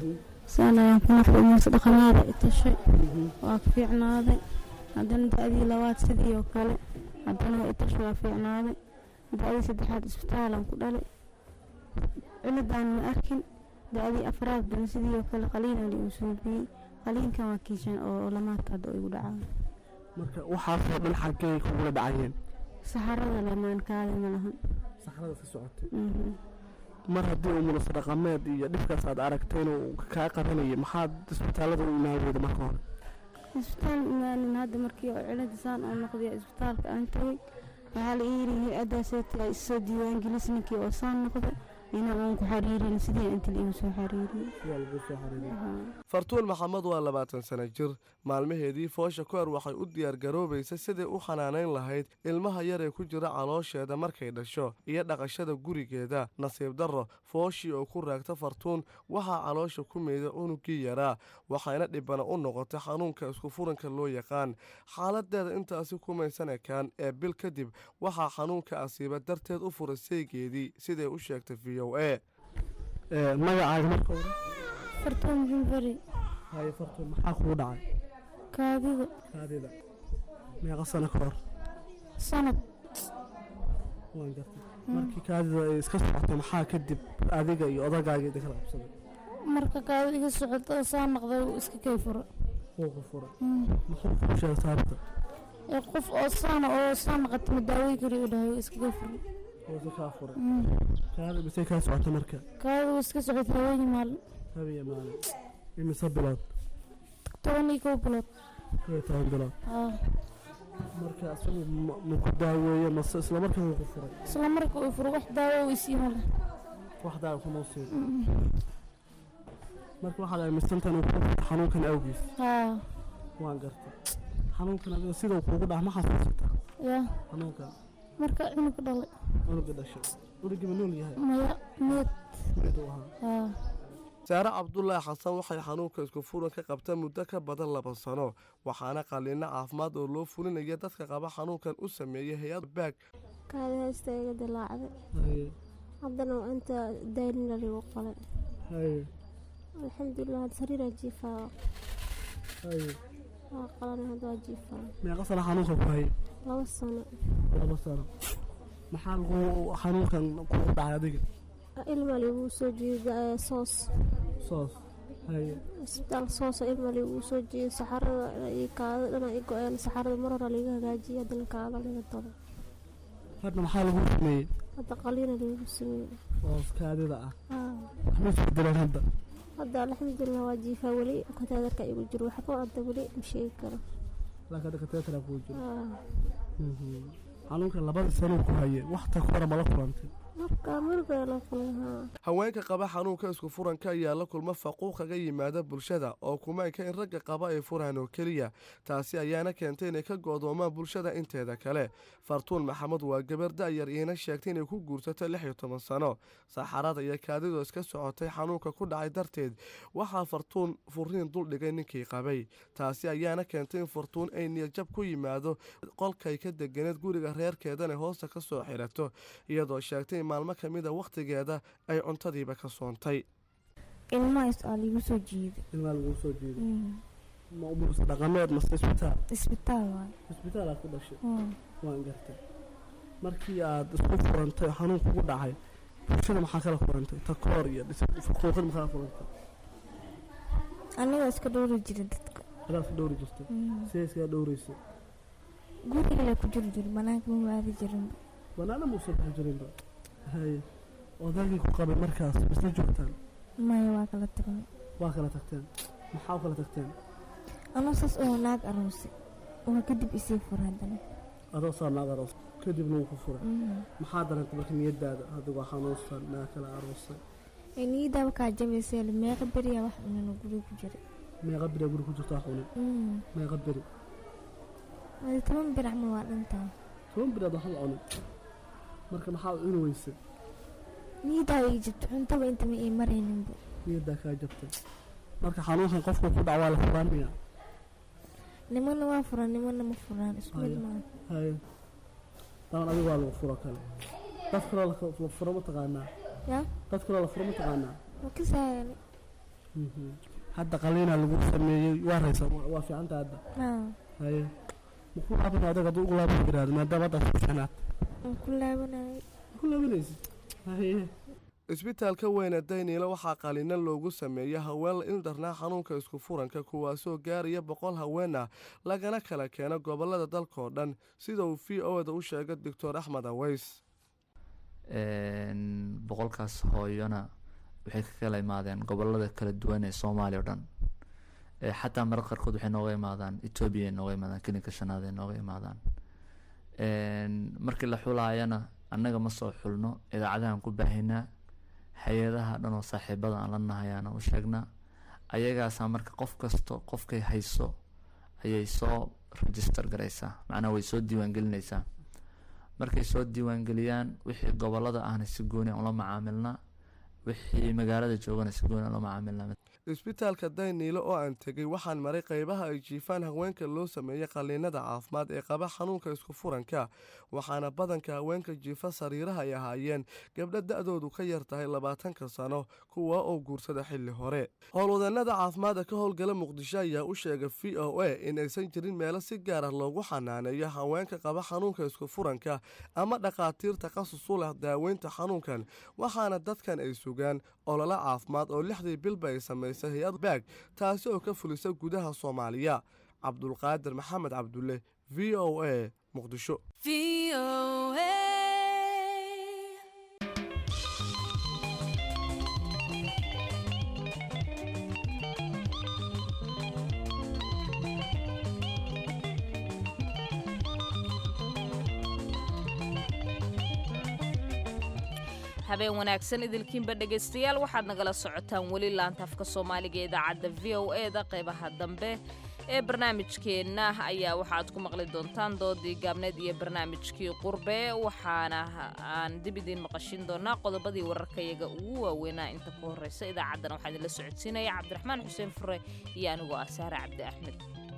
S12: saan ayaan ku nafay umuursa dhaqameeda i tashay waa ka fiicnaaday haddana da-dii labaad sidii oo kale haddana waa i tashay waa fiicnaaday da-dii saddexaad isbitaalaan ku dhalay ciladaan ma arkin da-dii afraad dan sidii oo kale qaliinaan igu suubiyey qaliinkan waa kiishan oo lamaadka hadda igu dhacaan
S11: marka waxaasoo dhan xaggay kugula dhacayeen
S12: saxarada lamaan kaada ma lahan
S11: saxrada ka socotay
S12: Mhm.
S11: mar haddii uu munaso dhaqameed iyo dhibkaas aad aragtay inuu kaa qabanayay maxaad isbitaallada u imaan weyda marka hore
S12: isbitaal imaanin hadda markii oo cilada saan oo noqday isbitaalka aan tagay waxaa la ii yiri hay-adaaseeti ay isoo diiwaangelis ninkii oo saan noqday inaan aan ku xariirin sidii inta la igu soo xariiriyey
S11: fartuun maxamed waa labaatan sano jir maalmaheedii foosha kahor waxay u diyaargaroobaysay sidai u xanaanayn lahayd ilmaha yar ee ku jira caloosheeda markay dhasho iyo dhaqashada gurigeeda nasiib darro fooshii oo ku raagta fartuun waxaa caloosha ku meeday cunugii yaraa waxayna dhibana u noqotay xanuunka isku furanka loo yaqaan xaaladeeda intaasi kumaysan ekaan ee bil kadib waxaa xanuunka asiiba darteed u furay seegeedii siday u sheegtay v o a magacaaga marka hore
S12: fartuun jumfari
S11: haye fartuun maxaa kugu dhacay
S12: kaadida
S11: kaadida meeqa sano ka hor
S12: sanad
S11: waan gartay markii kaadida ay iska socotay maxaa kadib adiga iyo odagaaga idin kala qabsaday
S12: marka kaadida iga socoto saa noqday uu iska kay furo
S11: wuu ku furay
S12: Mm.
S11: muxuu kuu sheegay sababta
S12: ee qof oo saana oo saa noqota ma daawey kari u dhahay uu iska kay furo
S11: wuusi kaa furay
S12: Mm.
S11: kaadida misay kaa socotay marka
S12: kaadida uu iska socotay haweenii maalin
S11: habiya maalin imise bilood
S12: toban iyo kow bilood
S11: kow iyo toban bilood
S12: Ah.
S11: marka isagu ma- ma ku daaweeye mase isla markaa wuu ku furay
S12: isla marka uu furo wax daawo uu isii male
S11: wax daawa kuma siin
S12: Mm.
S11: marka waxaad aaminsantahay inuu kugu furay xanuunkan awgiis
S12: haa
S11: waan gartay xanuunkan adiga sidau kuugu dhac ma xasuusataa
S12: ya
S11: xanuunkan
S12: marka cunug dhalay
S11: cunuga dhashay cunugii ma nool yahay
S12: maya meed
S11: mid uu ahaa
S12: haa
S11: saare cabdulaahi xasan waxay xanuunka isku furan ka qabta muddo ka badan laba sano waxaana qaliino caafimaad oo loo fulinaya dadka qaba xanuunkan u sameeyay hay-ad baag
S13: kaadi haysta iga dilaacday haddana waa inta daynina ligu qalay alxamdulilah hadda sariiraa jiifaa waa qalan hadda waa jiifaa
S11: meeqa sano xanuunka ku hayay
S13: laba sano
S11: laba sano maxaa lagu xanuunkan kugu dhacay adiga
S13: ilma ligu soo jiida soos
S11: soos haye
S13: isbitaal soosa ilma ligu soo jiida saxarada iyo kaada dhana i go-een saxarada mar hore liga hagaajiyay haddana kaada liga dalo
S11: hadda maxaa lagu sameeyey
S13: hadda qaliina ligu sameeyey
S11: oo kaadida ah
S13: Haa.
S11: waxma isbedeleen hadda
S13: hadda alxamdulilah waa jiifaa weli kataadarka igu jiro waxba hadda weli ma sheegi karo
S11: laakiin hadda kateetara kuu jiro
S13: Haa.
S11: Mhm. xanuunkan labada sano ku hayay wax ta ku hore mala kulantay
S13: marka markaa la kulay haa
S11: haweenka qaba xanuunka isku furanka ayaa la kulma faquuq kaga yimaada bulshada oo kumaanka in ragga qaba ay furaan oo keliya taasi ayaana keentay inay ka go'doomaan bulshada inteeda kale fartuun maxamed waa gabar da'yar iina sheegtay inay ku guursatay lix iyo toban sano saxarada iyo kaadidoo iska socotay xanuunka ku dhacay darteed waxaa fartuun furiin duldhigay ninkii qabay taasi ayaana keentay in fartuun ay niyadjab ku yimaado qolkay ka deganeed guriga reerkeedana hoosta ka soo xirato iyadoo sheegtay in maalmo ka mida wakhtigeeda ay cuntadiiba ka soontay
S12: ilmahaas aa liigu soo jiiday
S11: ilmaa lagu soo jeeday
S12: Mm.
S11: ma umursa dhaqameed mase isbitaal
S12: isbitaal waaye
S11: isbitaal aad ku dhashay
S12: Mm.
S11: waan gartay markii aad isku furantay oo xanuun kugu dhacay bulshada maxaa kala furantay takoor iyo faquuqid maxaa kala furantay
S12: aniga iska dhowri jira dadka
S11: adaa iska dhowri jirtay
S12: Mm.
S11: sidee iskaga dhowraysa
S12: guriga la ku jiri jiri banaanka ma waadi jirinba
S11: banaana muusan bixi jirinba haye odaygii ku qabay markaas isla joogtaan
S12: maya waa kala tagnay
S11: waa kala tagteen maxaa u kala tagteen
S12: anoo saas oo naag aroosay waa kadib isii fura haddana
S11: adoo saa naag aroos kadibna wuu ku furay
S12: Mm.
S11: maxaa dareentay marka niyadaada adigoo xanuunsan naag kala aroosay
S12: niyadaaba kaa jabaysay meeqa beriyaa wax cunano guriga ku jiray
S11: meeqa beri guri ku jirtaa xunin
S12: Mm.
S11: meeqa beri
S12: Waa toban bir camal waa dhantaa
S11: toban beri aad waxba cunin marka maxaa u cuni weysay
S12: niyadaa ii jabto cuntaba inta ma ii marayninba
S11: niyadaa kaa jabtay marka xanuunkan qofka ku dhac waa la furaanaya
S12: nimana waa furaan nimana ma furaan isku mid
S11: Haya.
S12: maaha
S11: haye daban adiga waa lagu furo kale dad kaloo la la furo ma taqaanaa
S12: ya
S11: dad kaloo la furo ma taqaanaa
S12: ma kasaayani
S11: Mhm. hadda qaliinaa lagu sameeyey waa raysa waa fiicanta hadda haye muku laaban adag hadduu ugu laaban yiraahdo maadaama hadda ku fiicnaad
S13: ku laabanay
S11: ku laabanaysid haye isbitaalka weyne dayniile waxaa qaliino loogu sameeyey haween la ildarnaa xanuunka isku furanka kuwaasoo gaaraya boqol haween ah lagana kala keeno gobolada dalkaoo dhan sida uu v o da u sheegay doctor axmed aweys
S14: boqolkaas hooyona waxay ka kala imaadeen gobolada kala duwan ee soomaaliya o dhan xataa marar qaarkood waxay nooga imaadaan etoobiya nooga imaadaan kelinka shanaad ay nooga imaadaan markii la xulaayana annaga ma soo xulno idaacadahan ku baahinaa hay-adaha dhan oo saaxiibada aan la nahay aana u sheegnaa ayagaasaa marka qof kasto qofkay hayso ayay soo register garaysaa macnaha way soo diiwaangelinaysaa markay soo diiwaangeliyaan wixii gobolada ahna si gooni aan ula macaamilnaa wixii magaalada joogana si gooni aan ula macaamilnaa
S11: isbitaalka dayniile oo aan tegey waxaan maray qaybaha ay jiifaan haweenka loo sameeyey qaliinada caafimaad ee qaba xanuunka isku furanka waxaana badanka haweenka jiifa sariiraha ay ahaayeen gabdho da-doodu ka yar tahay labaatanka sano kuwa oo guursada xilli hore howlwadeenada caafimaadka ka howlgala muqdisho ayaa u sheegay v o a in aysan jirin meelo si gaar ah loogu xanaaneeyo haweenka qaba xanuunka isku furanka ama dhakhaatiir takhasus u leh daaweynta xanuunkan waxaana dadkan ay sugaan ololo caafimaad oo lixdii bilba ay samaysay hay-ad baag taasi oo ka fulisa gudaha soomaaliya cabdulqaadir maxamed cabdulle v o a muqdisho
S2: habeen wanaagsan idilkiinba dhegaystayaal waxaad nagala socotaan weli laanta afka soomaaliga ee idaacadda v o e da qaybaha dambe ee barnaamijkeenna ayaa waxaad ku maqli doontaan doodii gaabneed iyo barnaamijkii qurbe waxaana aan dib idiin maqashin doonaa qodobadii wararkayaga ugu waaweynaa inta ku horeysa idaacaddana waxaa idinla socodsiinaya cabdiraxmaan xuseen fure iyo anigoo ah saare cabdi axmed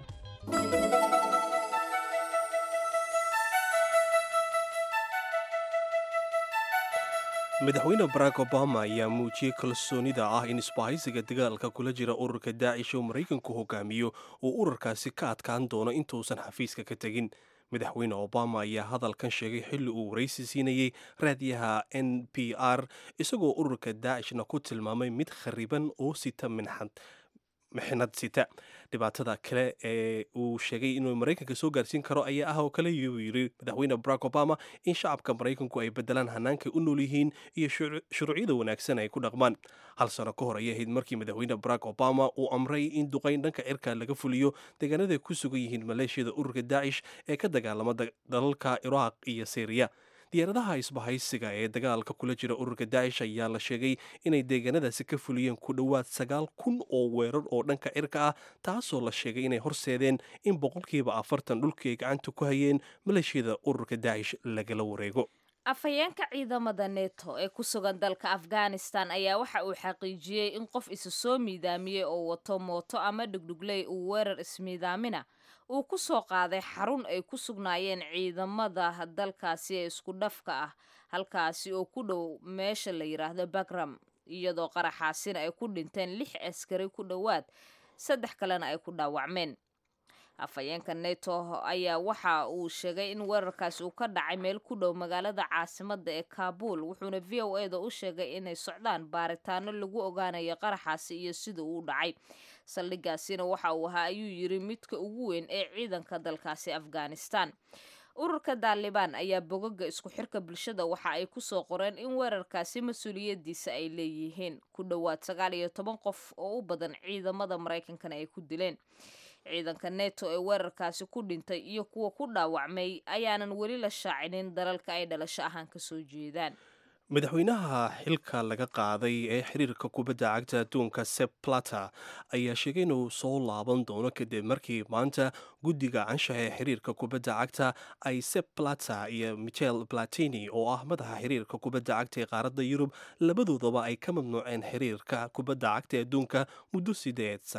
S1: madaxweyne barack obama ayaa muujiyey kalsoonida ah in isbahaysiga dagaalka kula jira ururka daacish oo maraykanku hogaamiyo uu ururkaasi ka adkaan doono intuusan xafiiska ka tegin madaxweyne obama ayaa hadalkan sheegay xilli uu waraysi siinayey raadiyaha n p r isagoo ururka daacishna ku tilmaamay mid khariban oo sita minxad mixnad sita dhibaatada kale ee uu sheegay inuu maraykanka soo gaarsiin karo ayaa ah oo kale uu yiri madaxweyne barack obama in shacabka maraykanku ay bedelaan hannaankay u nool yihiin iyo shuruucyada wanaagsan ay ku dhaqmaan hal sano ka hor ayay ahayd markii madaxweyne barack obama uu amray in duqayn dhanka cirka laga fuliyo deegaanada ku sugan yihiin maleeshiyada ururka daacish ee ka dagaalama dalalka iraaq iyo syriya diyaaradaha isbahaysiga ee dagaalka kula jira ururka daacish ayaa la sheegay inay deegaanadaasi ka fuliyeen ku dhowaad sagaal kun oo weerar oo dhanka cirka ah taasoo la sheegay inay horseedeen in boqolkiiba afartan dhulkii ay gacanta ku hayeen maleeshiyada ururka daacish lagala wareego
S2: afhayeenka ciidamada neto ee ku sugan dalka afghanistan ayaa waxa uu xaqiijiyey in qof isa soo miidaamiyey oo wato mooto ama dhugdhugley uu weerar ismiidaamina uu ku soo qaaday xarun ay ku sugnaayeen ciidamada dalkaasi ee isku dhafka ah halkaasi oo ku dhow meesha la yidhaahdo bagram iyadoo qaraxaasina ay ku dhinteen lix askari ku dhowaad saddex kalena ay ku dhaawacmeen afhayeenka neto ayaa waxa uu sheegay in weerarkaasi uu ka dhacay meel ku dhow magaalada caasimada ee kaabul wuxuuna v o e da u sheegay inay socdaan baaritaano lagu ogaanayo qaraxaasi iyo sida uu dhacay saldhigaasina waxa uu ahaa ayuu yiri midka ugu weyn ee ciidanka dalkaasi afghanistan ururka daalibaan ayaa bogaga isku xirka bulshada waxa ay kusoo qoreen in weerarkaasi mas-uuliyadiisa ay leeyihiin ku dhowaad sagaal iyo toban qof oo u badan ciidamada maraykankana ay ku dileen ciidanka neto ee weerarkaasi ku dhintay iyo kuwa ku dhaawacmay ayaanan weli la shaacinin dalalka ay dhalasho ahaan kasoo jeedaan
S1: madaxweynaha xilka laga qaaday ee xiriirka kubadda cagta adduunka sep plata ayaa sheegay inuu soo laaban doono kadib markii maanta guddiga canshaha ee xiriirka kubadda cagta ay sep plata iyo michel platini oo ah madaxa xiriirka kubadda cagta ee qaaradda yurub labadoodaba ay ka mamnuuceen xiriirka kubadda cagta ee adduunka muddo sideed sano ah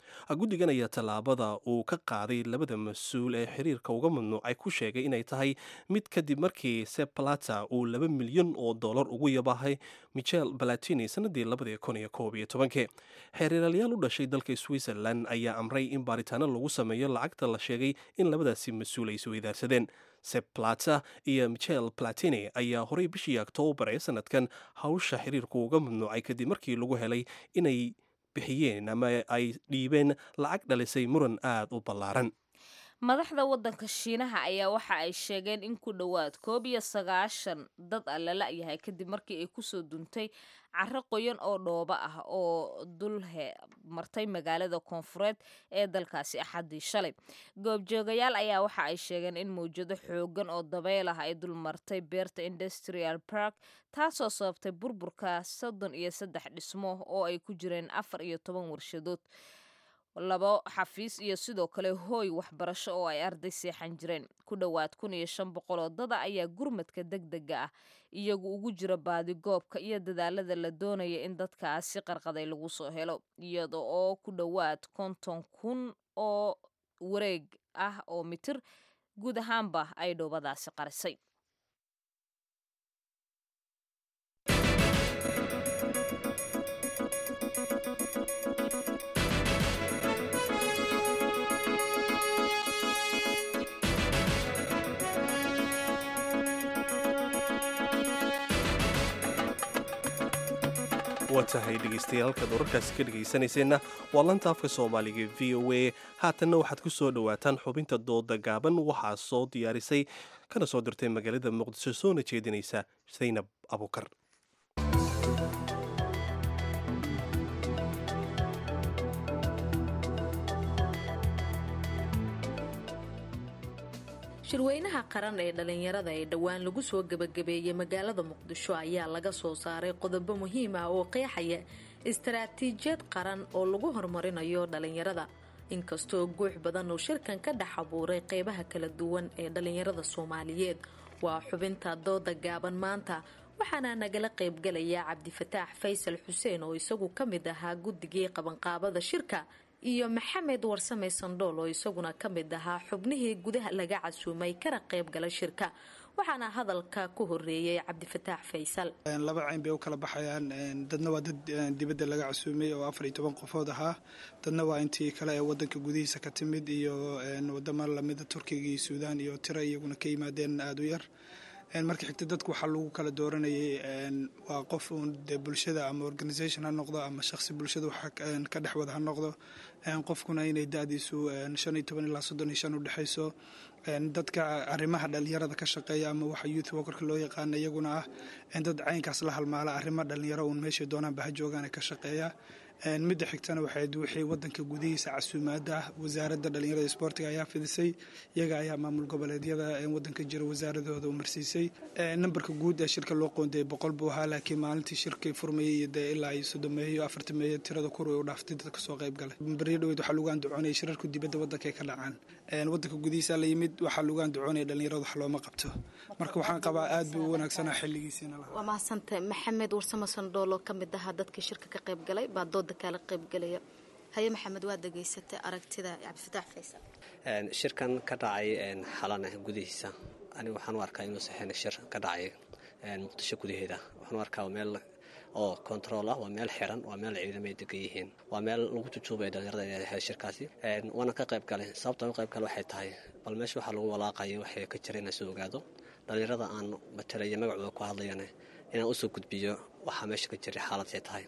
S1: guddigan ayaa tallaabada uu ka qaaday labada mas-uul ee xiriirka uga mamnuucay ku sheegay inay tahay mid kadib markii seplata uu laba milyan oo dollar ugu yabahay michel balatini sanadii labadii kun iyo koob iyo tobankii xeeriraalayaal u dhashay dalka switzerland ayaa amray in baaritaano lagu sameeyo lacagta la sheegay in labadaasi mas-uul ay isweydaarsadeen seplata iyo michel platini ayaa horey bishii oktoobar ee sanadkan hawsha xiriirku uga mamnuucay kadib markii lagu helay inay bixiyeen ama ay dhiibeen lacag dhalisay muran aada u ballaaran
S2: madaxda waddanka shiinaha ayaa waxa ay sheegeen in ku dhowaad koob iyo sagaashan dad a la la-yahay kadib markii ay kusoo duntay caro qoyan oo dhooba ah oo dulhe martay magaalada koonfureed ee dalkaasi axaddii shalay goobjoogayaal ayaa waxa ay sheegeen in mawjado xoogan oo dabeyl ah ay dul martay beerta industrial park taasoo sababtay burburka soddon iyo saddex dhismo oo ay ku jireen afar iyo toban warshadood labo xafiis iyo sidoo kale hooy waxbarasho oo ay arday seexan jireen ku dhowaad kun iyo shan boqol oo dada ayaa gurmadka deg dega ah iyagu ugu jira baadigoobka iyo dadaalada la doonaya in dadkaasi qarqaday lagu soo helo iyada oo ku dhowaad konton kun oo wareeg ah oo mitir guud ahaanba ay dhoobadaasi qarisay
S1: waa tahay dhegaystayaal halkaad wararkaasi ka dhegaysanayseena waa lanta afka soomaaliga v o a haatanna waxaad ku soo dhowaataan xubinta dooda gaaban waxaa soo diyaarisay kana soo dirtay magaalada muqdisho soona jeedinaysa saynab abukar
S15: shirweynaha qaran ee dhallinyarada ee dhowaan lagu soo gebagabeeyey magaalada muqdisho ayaa laga soo saaray qodobo muhiim ah oo qeexaya istaraatiijiyad qaran oo lagu horumarinayo dhallinyarada inkastoo guux badan uu shirkan ka dhex abuuray qeybaha kala duwan ee dhallinyarada soomaaliyeed waa xubinta dooda gaaban maanta waxaana nagala qaybgalaya cabdifataax faysal xuseen oo isagu ka mid ahaa guddigii qabanqaabada shirka iyo maxamed warsame sandhool oo isaguna ka mid ahaa xubnihii gudaha laga casuumay kana qayb gala shirka waxaana hadalka ku horeeyay cabdifataax faysal
S16: laba cayn bay u kala baxayaan dadna waa dad dibadda laga casuumay oo afar iyo toban qofood ahaa dadna waa intii kale ee wadanka gudihiisa ka timid iyo wadamo lamida turkiga iyo suudaan iyo tiro iyaguna ka yimaadeen aada u yar marka xigta dadku waxaa lagu kala dooranayay waa qof uun dee bulshada ama organisation ha noqdo ama shaqsi bulshada waxa ka dhex wada ha noqdo qofkuna inay da-diisu shan iyo toban ilaa soddon iyo shan u dhexayso dadka arrimaha dhalinyarada ka shaqeeya ama waxa youth workerka loo yaqaana iyaguna ah dad caynkaas la halmaala arrimo dhalinyaro uun meeshay doonaanba ha joogaan ka shaqeeya midda xigtana waxayd wixii wadanka gudihiisa casuumaada ah wasaaradda dhalinyarada isboortiga ayaa fidisay iyaga ayaa maamul goboleedyada wadanka jira wasaaradooda umarsiisay nambarka guud ee shirka loo qoondayay boqol buu ahaa laakiin maalintii shirkii furmayay iyo dee ilaa iyo soddomeeyo afartameeyo tirada kur way u dhaaftay dadka soo qayb galay baryo dhaweyd waxaa lagu andacoonayay shirarku dibadda wadanka ay ka dhacaan wadanka gudihiisa la yimid waxaa lagu andacoonaya dhalinyarada wax looma qabto marka waxaan qabaa aad buu u wanaagsanaa xilligiisiina lahaa
S15: waa mahadsantahay maxamed warsamo sandhool oo ka mid ahaa dadkii shirka ka qayb galay baa dooda kala qaybgalaya haye maxamed waa degeysatay aragtida cabdifataax faysal
S17: shirkan ka dhacay xalana gudihiisa aniga waxaan u arkaa inuu saxeen shir ka dhacay muqdisho gudaheeda waxaan u arkaa meel oo control ah waa meel xiran waa meel ciidamay degan yihiin waa meel lagu jujuubaya dhalinyarada inay ahayd shirkaasi waana ka qayb galay sababta u qayb gale waxay tahay bal meesha waxaa lagu walaaqaya waxay ka jira inay soo ogaado dhalinyarada aan matalaya magacooda ku hadlayana inaan usoo gudbiyo waxaa meesha ka jiray xaaladtay tahay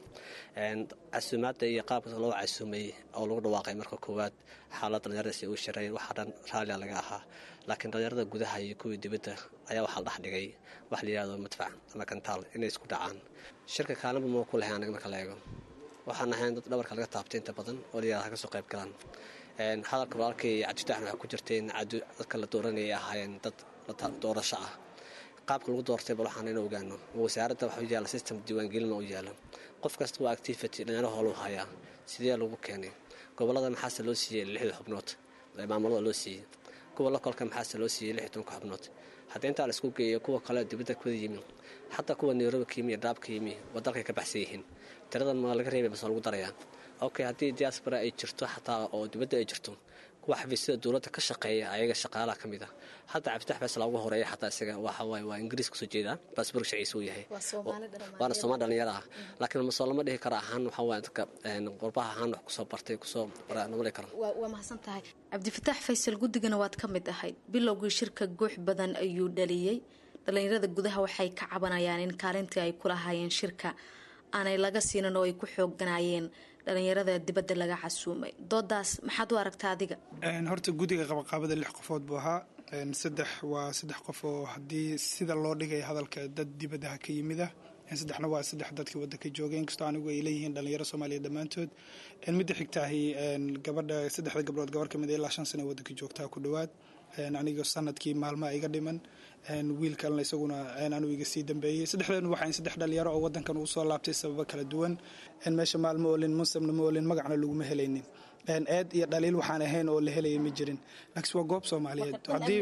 S17: casuumaadda iyo qaabka loo casuumay oo lagu dhawaaqay marka koowaad xaalad dhalinyaradaasi uu shireen waxaa dhan raalia laga ahaa laakiin dhalinyarada gudaha iyo kuwii dibadda ayaa waxaa la dhex dhigay wax la yihahdo madfac ama kantaal inay isku dhacaan shirka kaalinba moo ku lahay anaga marka la eego waxaan ahayn dad dhabarka laga taabtay inta badan oo layihahdo ha ka soo qayb galaan hadalka walaalkay cabdifataxna waxaa ku jirtay in dadka la dooranayay ahaayeen dad doorasho ah qaabka lagu doortay bal waxaan ina ogaano wasaaradda waxa u yaala system diiwaangelin oo u yaala qof kasta waa activity dhalinyaro hoolu hayaa sidee lagu keenay gobolada maxaase loo siiyey lixda xubnood maamulada loo siiyey kuwa lokolka maxaase loo siiyey lix tobanka xubnood haddii intaa la isku geeyo kuwa kale dibadda kuwada yimi xataa kuwa nairobi ka yimi iyo dhaab ka yimi waa dalkay ka baxsan yihiin tiradan ma laga reebay base lagu darayaa okay haddii diaspora ay jirto xataa oo dibadda ay jirto kuwa xafiisyada dowladda ka shaqeeya ayaga shaqaalaha ka mid ah hadda cabditax faysal ugu horeeya xataa isaga waxa waaye waa ingiriis kasoo jeedaa baasboork shaciisa uu yahay waana soomaali dhalinyaro ah laakiin masoo lama dhihi karo ahaan waxa waaye dadka qurbaha ahaan wax kusoo bartay kusoo lama dhihi karo
S15: waa mahadsan tahay cabdifataax faysal guddigana waad ka mid ahayd bilowgii shirka guux badan ayuu dhaliyey dhalinyarada gudaha waxay ka cabanayaan in kaalintii ay kulahaayeen shirka aanay laga siinin oo ay ku xooganaayeen dhalinyarada dibadda laga casuumay doodaas maxaad u aragtaa adiga
S16: horta guddiga qabaqaabada lix qofood buu ahaa saddex waa saddex qof oo haddii sida loo dhigay hadalka dad dibaddaha ka yimid ah saddexna waa saddex dadkii waddanka joogay inkastoo anigu ay leeyihiin dhalinyaro soomaaliya dhammaantood midda xigtaahi gabadha saddexda gabdhood gabar kamid ilaa shan sana waddanka joogtaa ku dhowaad aniga sanadkii maalmaa iga dhiman wiil kalena isaguna anuu iga sii dambeeyey saddexdeenu waxaan saddex dhalinyaro oo wadankan uu soo laabtay sababo kala duwan meesha maalma olin munsabna ma olin magacna laguma helaynin eed iyo dhaliil waxaan ahayn oo la helaya ma jirin laakiin waa goob soomaaliyeed haddii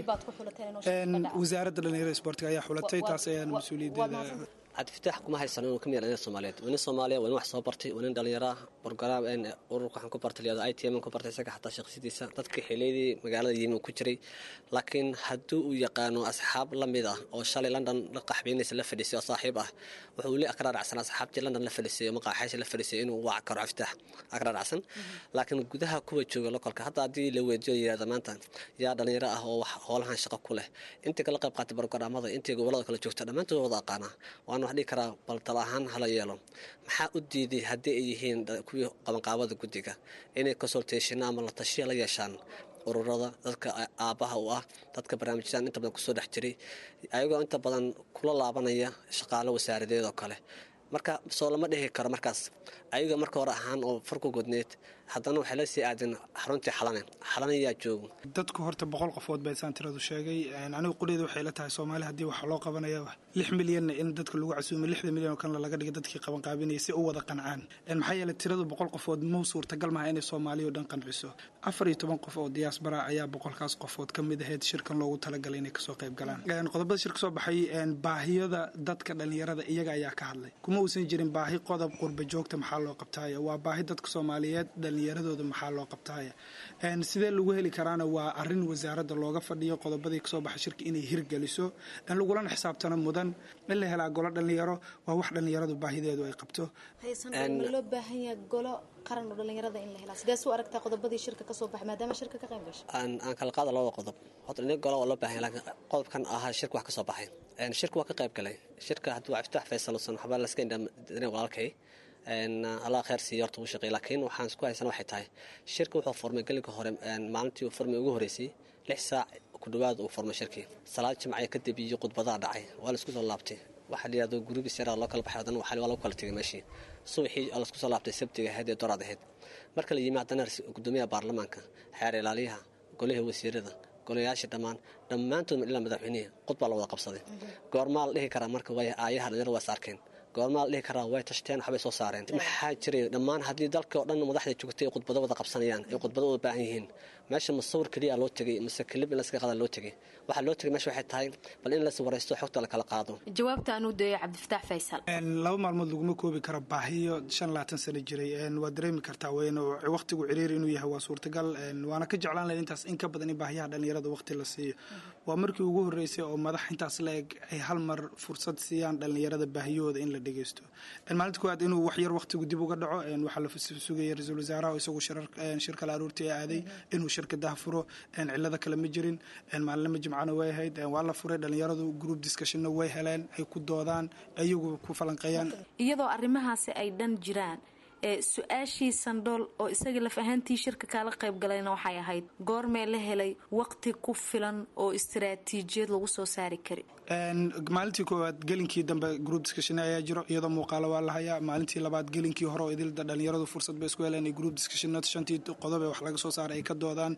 S16: wasaaradda dhalinyarada isboortiga ayaa xulatay taas ayaan mas-uuliyaddeeda
S17: cabdifitaax kuma haysano inuu ka mid yahay soomaaliyeed waa nin soomaaliya waa nin wax soo bartay waa nin dhalinyaro ah borgaraam ururka waxaan ku bartay liyado i t m ku bartay isaga xataa shaqsiyadiisa dadka xiliyadii magaalada yimi ku jiray laakiin haddii uu yaqaano asxaab la mid ah oo shalay london la qaxbeynaysa la fadhiisay oo saaxiib ah wuxuu li akraaracsan asxaabtii london la fadhiisay oo maqaaxaysa la fadhiisay inuu waac karo cabdifitaax akraaracsan laakiin gudaha kuwa jooga lokolka hadda haddii la weydiyo yirahda maanta yaa dhalinyaro ah oo howlahan shaqo ku leh intii kala qayb qaatay borgaraamada intii gobolada kala joogta dhammaantood wada aqaanaa waana wax dhihi karaa bal tala ahaan hala yeelo maxaa u diiday haddii ay yihiin kuwii qabanqaabada guddiga inay consultation ama la tashiya la yeeshaan ururada dadka aabbaha u ah dadka barnaamijyadan inta badan kusoo dhex jiray ayagoo inta badan kula laabanaya shaqaalo wasaaradeed oo kale marka soo lama dhihi karo markaas ayaga marka hore ahaan oo farku godneed haddana waxay la sii aadeen xaruntii xalane xalane yaa joogo
S16: dadku horta boqol qofood baa isaan tiradu sheegay anigu qudheeda waxay la tahay soomaali haddii waxa loo qabanaya lix milyanna in dadka lagu casuumay lixda milyan oo kanle laga dhigay dadkii qabanqaabinaya si u wada qancaan maxaa yeelay tiradu boqol qofood mau suurtagal maha inay soomaaliya o dhan qanciso afar iyo toban qof oo diyaasbara ayaa boqolkaas qofood ka mid ahayd shirkan loogu talagalay inay kasoo qayb galaan qodobada shir kasoo baxay baahiyada dadka dhalinyarada iyaga ayaa ka hadlay kuma uusan jirin baahi qodob qurba joogta maxaa loo qabtaaya waa baahi dadka soomaaliyeed dhalinyaradooda maxaa loo qabtaaya sidee lagu heli karaana waa arin wasaaradda looga fadhiyo qodobadii kasoo baxay shirka inay hirgeliso lagulana xisaabtano mudan in la helaa golo dhalinyaro waa wax dhalinyaradu baahideedu ay qabto
S15: ma loo baahan yahay golo qaran oo dhalinyarada in la helaa sidees u aragtaa qodobadii shirka kasoo baxay maadaama shirka ka qayb gashay
S17: aan kala qaada labada qodob horta nin golo oo loo baahan laakiin qodobkan ahaa shirka wax kasoo baxay shirka waa ka qayb galay shirka hadduu cabditax faysalusan waxbaa laska indhamadinay walaalkay allah kheer siiyo horta uu shaqeey laakiin waxaan isku haysana waxay tahay shirka wuxuu furmay gelinka hore maalintii uu furmay ugu horeysay lix saac ku dhawaad uu furmay shirkii salaad jimcaya kadib iyo khudbadaha dhacay waa la isku soo laabtay waxaa la yidhahdo gurigiis yaraa loo kala baxay haddana waxaa waa lagu kala tegay meeshii subaxii oo laisku soo laabtay sabtiga ahayd ee doraad ahayd marka la yimi haddana gudoomiyaha baarlamaanka xeer ilaaliyaha golaha wasiirada golayaasha dhammaan dhammaantood ilaa madaxweynihii khudbaa la wada qabsaday goormaa la dhihi karaa marka way aayaha dhalinyaro waa is arkeen goormaa la dhihi karaa way tashteen waxbay soo saareen maxaa jiray dhammaan haddii dalka oo dhan madaxda joogtay ay khudbado wada qabsanayaan ay khudbado wada baahan yihiin meesha masawir keliya loo tegay mise kilib in laska qaada loo tegay waxaa loo tegay meesha waxay tahay bal in las waraysto xogta la kala qaado
S15: jawaabta aan u dayo cabdifataax faysal
S16: laba maalmood laguma koobi karo baahiyo shan labaatan sano jiray waa dareemi kartaa weyn waqtigu ciriir inuu yahay waa suurtagal waana ka jeclaan lahay intaas in ka badan in baahiyaha dhalinyarada waqti la siiyo waa markii ugu horreysay oo madax intaas la eg ay hal mar fursad siiyaan dhalinyarada baahiyahooda in la dhegeysto maalinta koowaad inuu waxyar waqtigu dib uga dhaco waxaa la sugaya ra-iisul wasaaraha oo isagu shirka la aruurtii aaday inuu shirkadaha furo cilado kale ma jirin maalinlama jimcana way ahayd waa la furay dhalinyaradu group discussionna way heleen ay ku doodaan iyagu ku falanqeeyaan
S15: iyadoo arrimahaasi ay dhan jiraan ee su-aashii sandhool oo isaga laf ahaantii shirka kaala qayb galayna waxay ahayd goormee la helay waqti ku filan oo istaraatiijiyad lagu soo saari kari
S16: maalintii koowaad gelinkii dambe group discussion ayaa jiro iyadoo muuqaalo waa la hayaa maalintii labaad gelinkii hore oo idilda dhalinyaradu fursad bay isku heleen group discussion shantii qodob ee wax laga soo saaray ay ka doodaan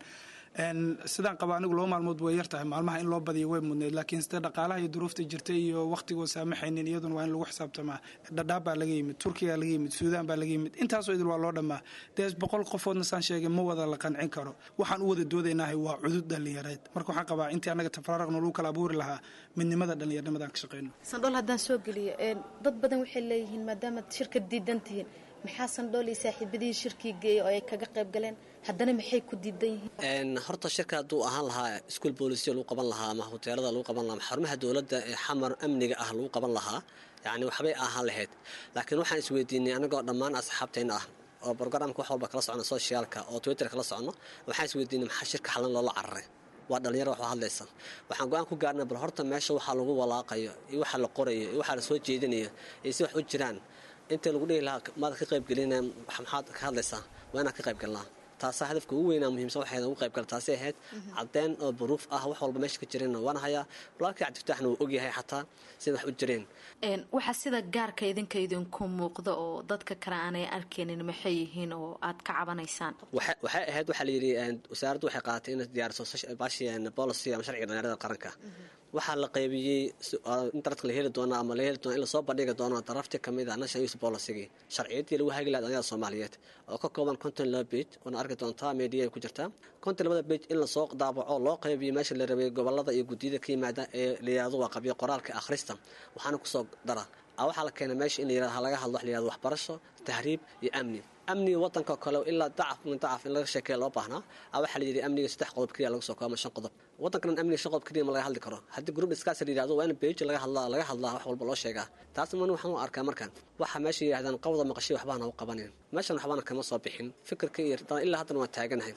S16: sidaan qaba anigu laba maalmood way yartahay maalmaha in loo badiyo way mudneyd laakiin sida dhaqaalaha iyo duruufta jirta iyo waqtigoo saamaxaynin iyaduna waa in lagu xisaabtamaa dhadhaab baa laga yimid turkiga laga yimid suudaan baa laga yimid intaasoo idil waa loo dhammaa dee boqol qofoodna saan sheegay ma wada la qancin karo waxaan u wada doodaynahay waa cudud dhalinyareed marka waxaan qabaa intii annaga tafraaraqna lagu kala abuuri lahaa midnimada dhalinyarnimadaan ka shaqeyno
S15: sandhool haddaan soo geliyo dad badan waxay leeyihiin maadaama shirka diidan tihiin maxaa sandhool iyo saaxiibadihii shirkii geeyay oo ay kaga qayb galeen haddana maxay ku diidan yihiin
S17: horta shirka hadduu ahaan lahaa iskuol boolisiya lagu qaban lahaa ama hoteelada lagu qaban lahaa ama xarumaha dowladda ee xamar amniga ah lagu qaban lahaa yacni waxbay ahaan lahayd laakiin waxaan isweydiinay anagoo dhammaan asxaabtayna ah oo brograamka wax walba kala socno socialka oo twitter kala socno waxaan isweydiinay maxaa shirka xalan loola cararay waa dhalinyaro wax hadlaysa waxaan go-aan ku gaarnay bal horta meesha waxaa lagu walaaqayo iyo waxa la qorayo iyo waxaa la soo jeedinayo iyo si wax u jiraan inta lagu dhihi lahaa maad ka qaybgelina maxaad ka hadlaysaa waa inaad ka qaybgalnaa taasaa hadafka ugu weynaa muhiimsan waxayna ugu qaybgala taasi ahayd caddeyn oo baruuf ah wax walba meesha ka jireenna waan hayaa walaalkii cabdifitaaxna wuu ogyahay xataa sida wax u jireen
S15: waxaa sida gaarka idinka idinku muuqda oo dadka kale aanay arkaynin maxay yihiin oo aad ka cabanaysaan
S17: waxay ahayd waxaa la yidhi wasaaraddu waxay qaadatay inay diyaariso bashi policy ama sharciga dhalinyarada qaranka waxaa la qaybiyey internetka la heli doono ama la heli doono in lasoo bandhigi doono darafti kamid ah national youth policy sharciyadii lagu hagi lahaa dhalinyarada soomaaliyeed oo ka kooban konton laba page oona arki doontaa media ay ku jirtaa konton labada page in lasoo daabaco loo qaybiyo meesha la rabay gobolada iyo guddiyada ka yimaada ee la yihahdo waa qabyo qoraalka akhrista waxaana kusoo dara waxaa la keenay meesha in la yirahdo laga hadlo wax la yihahdo waxbarasho tahriib iyo amni amniga wadanka kale ilaa dacaf min dacaf in laga sheekeeya loo baahnaa waxaa la yidhi amniga saddex qodob keliya laga soo koobama shan qodob wadankan amniga shan qodob keliya ma laga hadli karo haddii group discuss la yidhahdo waa in page laga hadlaa laga hadlaa wax walba loo sheegaa taas man waxaan u arkaa markan waxa meesha yidhahdaan qawda maqashay waxbaana u qabanin meeshan waxbaana kama soo bixin fikirka iyo ilaa haddana waan taaganahay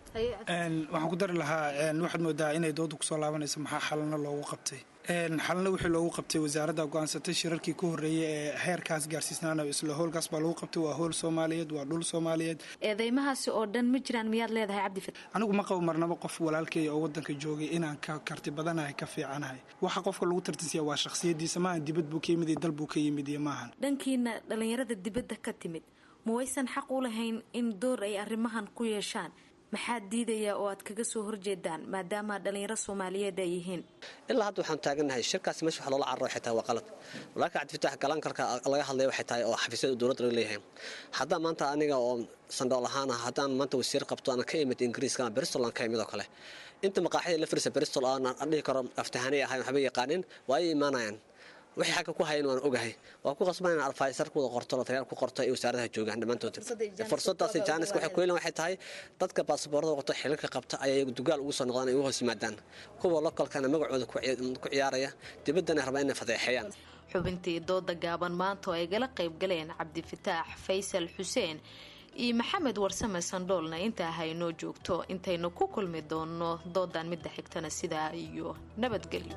S16: waxaan ku dari lahaa waxaad moodaa inay dooda kusoo laabanayso maxaa xalana loogu qabtay xalana wixii loogu qabtay wasaaradda go-aansatay shirarkii ka horreeyay ee heerkaas gaarsiisnaana isla howlkaas baa lagu qabtay waa howl soomaaliyeed waa dhul soomaaliyeed
S15: eedeymahaasi oo dhan ma jiraan miyaad leedahay cabdifat
S16: anigu ma qabo marnaba qof walaalkay oo wadanka joogay inaan ka karti badanahay ka fiicanahay waxa qofka lagu tartisiya waa shakhsiyadiisa maahan dibad buu ka yimid iyo dal buu ka yimid iyo maahan
S15: dhankiina dhallinyarada dibadda ka timid ma waysan xaq u lahayn in door ay arrimahan ku yeeshaan maxaa diidaya oo aad kaga soo horjeedaan maadaama dhalinyaro soomaaliyeed ay yihiin
S17: ilaa hadda waxaan taagannahay shirkaasi meesha wax loola cararo waxay tahay waa qalad walaalka cabdifitaax galankarka laga hadlaya waxay tahay oo xafiisyada dowladda laga leeyahay haddaan maanta aniga oo sandhool ahaan ah haddaan maanta wasiir qabto aan ka imid ingiriiska ama bristol aan ka imid oo kale inta maqaaxida la firisa bristol aan dhihi karo aftahanay ahayn waxba yaqaanin waa ay imaanayaan wixii xagga ku hayan waan ogahay waa ku qasban in alfaysar kuwada qorto lataliyaal ku qorto ay wasaaradaha joogaan dhammaantood fursadaasi jaaniska waxay ku helan waxay tahay dadka baasaboorada wato xilalka qabta ayay dugaal ugu soo noqdaan ay ugu hoos yimaadaan kuwa lokalkana magacooda ku ciyaaraya dibaddana rabaa inay fadeexeeyaan
S15: xubintii dooda gaaban maanta oo ay gala qayb galeen cabdifataax faysal xuseen iyo maxamed warsame sandhoolna intaa haynoo joogto intaynu ku kulmi doonno doodan midda xigtana sidaa iyo nabadgelyo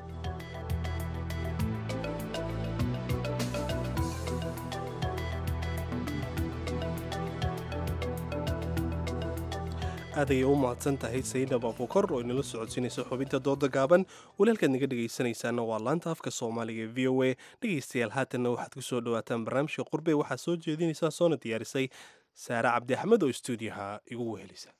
S1: aad ayay u mahadsan tahay sayidab abukor oo inala socodsiinaysa xubinta dooda gaaban walaalkaad naga dhegaysanaysaana waa laanta afka soomaaliga e v o a dhegaystayaal haatanna waxaad ku soo dhawaataan barnaamijka qurbe waxaa soo jeedinaysaa soona diyaarisay saare cabdi axmed oo stuudiyaha igu wehelisa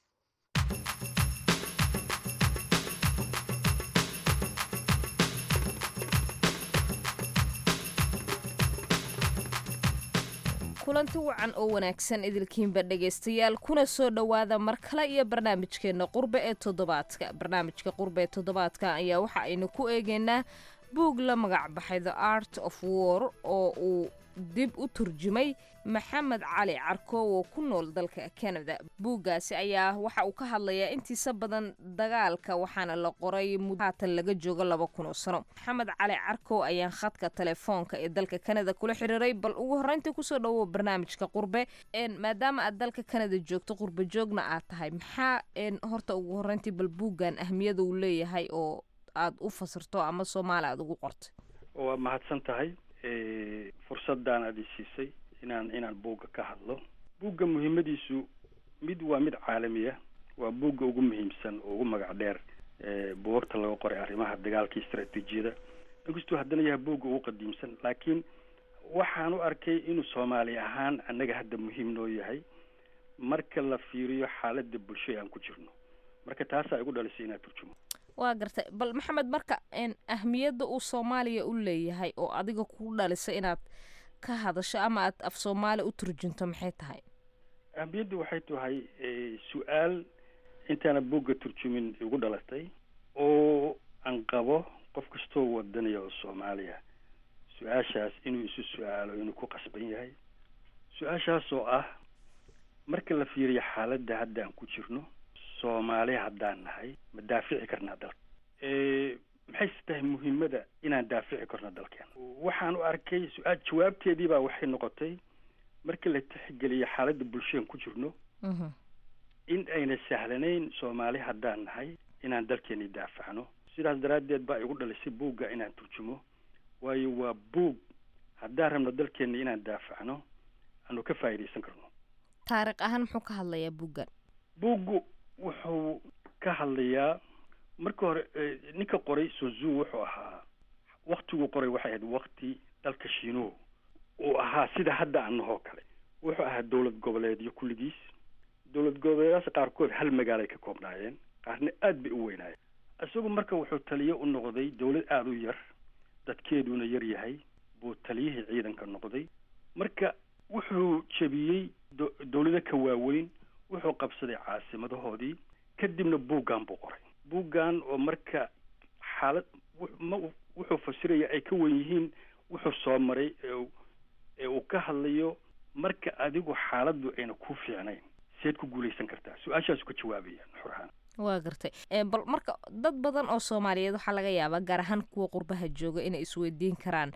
S2: kulanti wacan oo wanaagsan idilkiinba dhegaystayaal kuna soo dhowaada mar kale iyo barnaamijkeena qurbe ee toddobaadka barnaamijka qurbe ee toddobaadka ayaa waxa aynu ku eegaynaa buug la magac baxay the art of war oo uu dib u turjumay maxamed cali carko oo ku nool dalka canada buuggaasi ayaa waxa uu ka hadlayaa intiisa badan dagaalka waxaana la qoray muddo haatan laga joogo laba kun oo sano maxamed cali carko ayaan khadka telefoonka ee dalka canada kula xiriiray bal ugu horreyntii kusoo dhawow barnaamijka qurbe maadaama aad dalka canada joogto qurbe joogna aad tahay maxaa horta ugu horreyntii bal buuggan ahmiyada uu leeyahay oo aad u fasirto ama soomaali aad ugu qortay
S18: waa mahadsan tahay fursaddan aad i siisay inaan inaan buugga ka hadlo buugga muhiimadiisu mid waa mid caalami ah waa buugga ugu muhiimsan oo ugu magac dheer buugagta laga qoray arrimaha dagaalka istaraatiijiyada inkastuu haddana yahay buugga ugu qadiimsan laakiin waxaan u arkay inuu soomaali ahaan annaga hadda muhiim noo yahay marka la fiiriyo xaaladda bulsho ee aan ku jirno marka taasaa igu dhalisay inaad turjumo
S2: waa gartay bal maxamed marka ahmiyadda uu soomaaliya u leeyahay oo adiga ku dhalisay inaad ka hadasho ama aad af soomaali u turjunto maxay tahay
S18: ahmiyaddu waxay tahay su-aal intaana buugga turjumin igu dhalatay oo aan qabo qof kastoo wadanaya oo soomaaliya su-aashaas inuu isu su-aalo inuu ku qasban yahay su-aashaas oo ah marka la fiiriyo xaaladda hadda aan ku jirno soomaali haddaan nahay ma daafici karnaa dalka maxayse tahay muhiimada inaan daafici karno dalkeena waxaan u arkay su-aal jawaabteedii baa waxay noqotay marka la tixgeliyo xaaladda bulshadaan ku jirno in ayna sahlanayn soomaali haddaan nahay inaan dalkeeni daafacno sidaas daraaddeed baa igu dhalisay buugga inaan turjumo waayo waa buug haddaan rabno dalkeena inaan daafacno aanu ka faa'iidaysan karno
S2: taariikh ahaan muxuu ka hadlayaa buuggan
S18: buuggu wuxuu ka hadlayaa marka hore ninka qoray sozu wuxuu ahaa waktiguu qoray waxay ahayd wakti dalka shiinuhu uu ahaa sida hadda anahoo kale wuxuu ahaa dowlad goboleedyo kulligiis dowlad goboleedaas qaarkood hal magaalay ka koobnaayeen qaarna aad bay u weynaayeen isagu marka wuxuu taliye u noqday dowlad aada u yar dadkeeduna yar yahay buu taliyihii ciidanka noqday marka wuxuu jebiyey dowlado ka waaweyn wuxuu qabsaday caasimadahoodii kadibna buuggan buu qoray buuggan oo marka xaalad ma wuxuu fasiraya ay ka wen yihiin wuxuu soo maray ee uu ka hadlayo marka adigu xaaladdu ayna ku fiicnayn seed ku guulaysan kartaa su-aashaasu ka jawaabaya nuxur ahaan
S2: waa gartay bal marka dad badan oo soomaaliyeed waxaa laga yaabaa gaar ahaan kuwa qurbaha jooga inay isweydiin karaan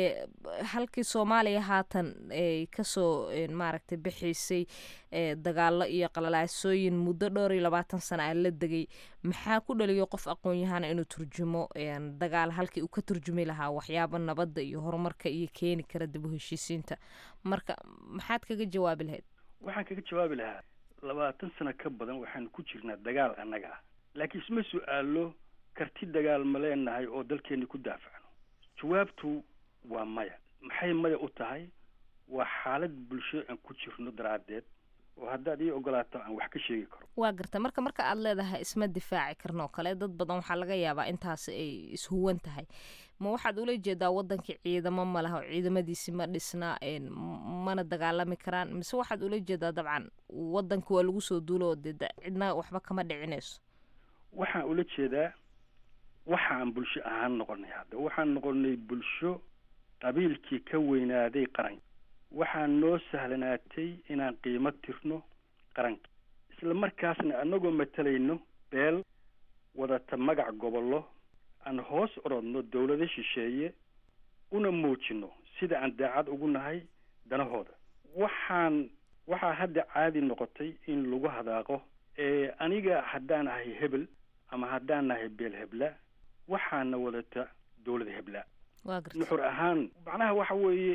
S2: halkii soomaaliya haatan ay kasoo maaragtay bixiysay dagaalo iyo qalalaasooyin muddo dhowr iyo labaatan sana a la degay maxaa ku dhaliyo qof aqoon-yahana inuu turjumo dagaal halkii uu ka turjumi lahaa waxyaaba nabadda iyo horumarka iyo keeni kara dib u heshiisiinta marka maxaad kaga jawaabi lahayd
S18: waxaan kaga jawaabi lahaa labaatan sano ka badan waxaanu ku jirnaa dagaal annaga ah laakiin isma su-aalo karti dagaal ma leenahay oo dalkeeni ku daafacno jawaabtu waa maya maxay maya u tahay waa xaalad bulsho aan ku jirno daraaddeed oo haddaad ii ogolaato aan wax ka sheegi karo
S2: waa garta marka marka aad leedahay isma difaaci karno kale dad badan waxaa laga yaabaa intaasi ay ishuwan tahay ma waxaad ula jeedaa wadankii ciidamo ma laha oo ciidamadiisi ma dhisna mana dagaalami karaan mise waxaad ula jeedaa dabcan wadanka waa lagu soo duulo oo dee cidna waxba kama dhicinayso
S18: waxaan ula jeedaa waxaan bulsho ahaan noqonay hadda waxaan noqonay bulsho qabiilkii ka weynaaday qaranka waxaa noo sahlanaatay inaan qiimo tirno qaranka isla markaasna annagoo matalayno beel wadata magac gobollo aan hoos orodno dowlado shisheeye una muujino sida aan daacad ugu nahay danahooda waxaan waxaa hadda caadi noqotay in lagu hadaaqo aniga haddaan ahay hebel ama haddaan nahay beel hebla waxaana wadata dowlad hebla nuxur ahaan macnaha waxa weeye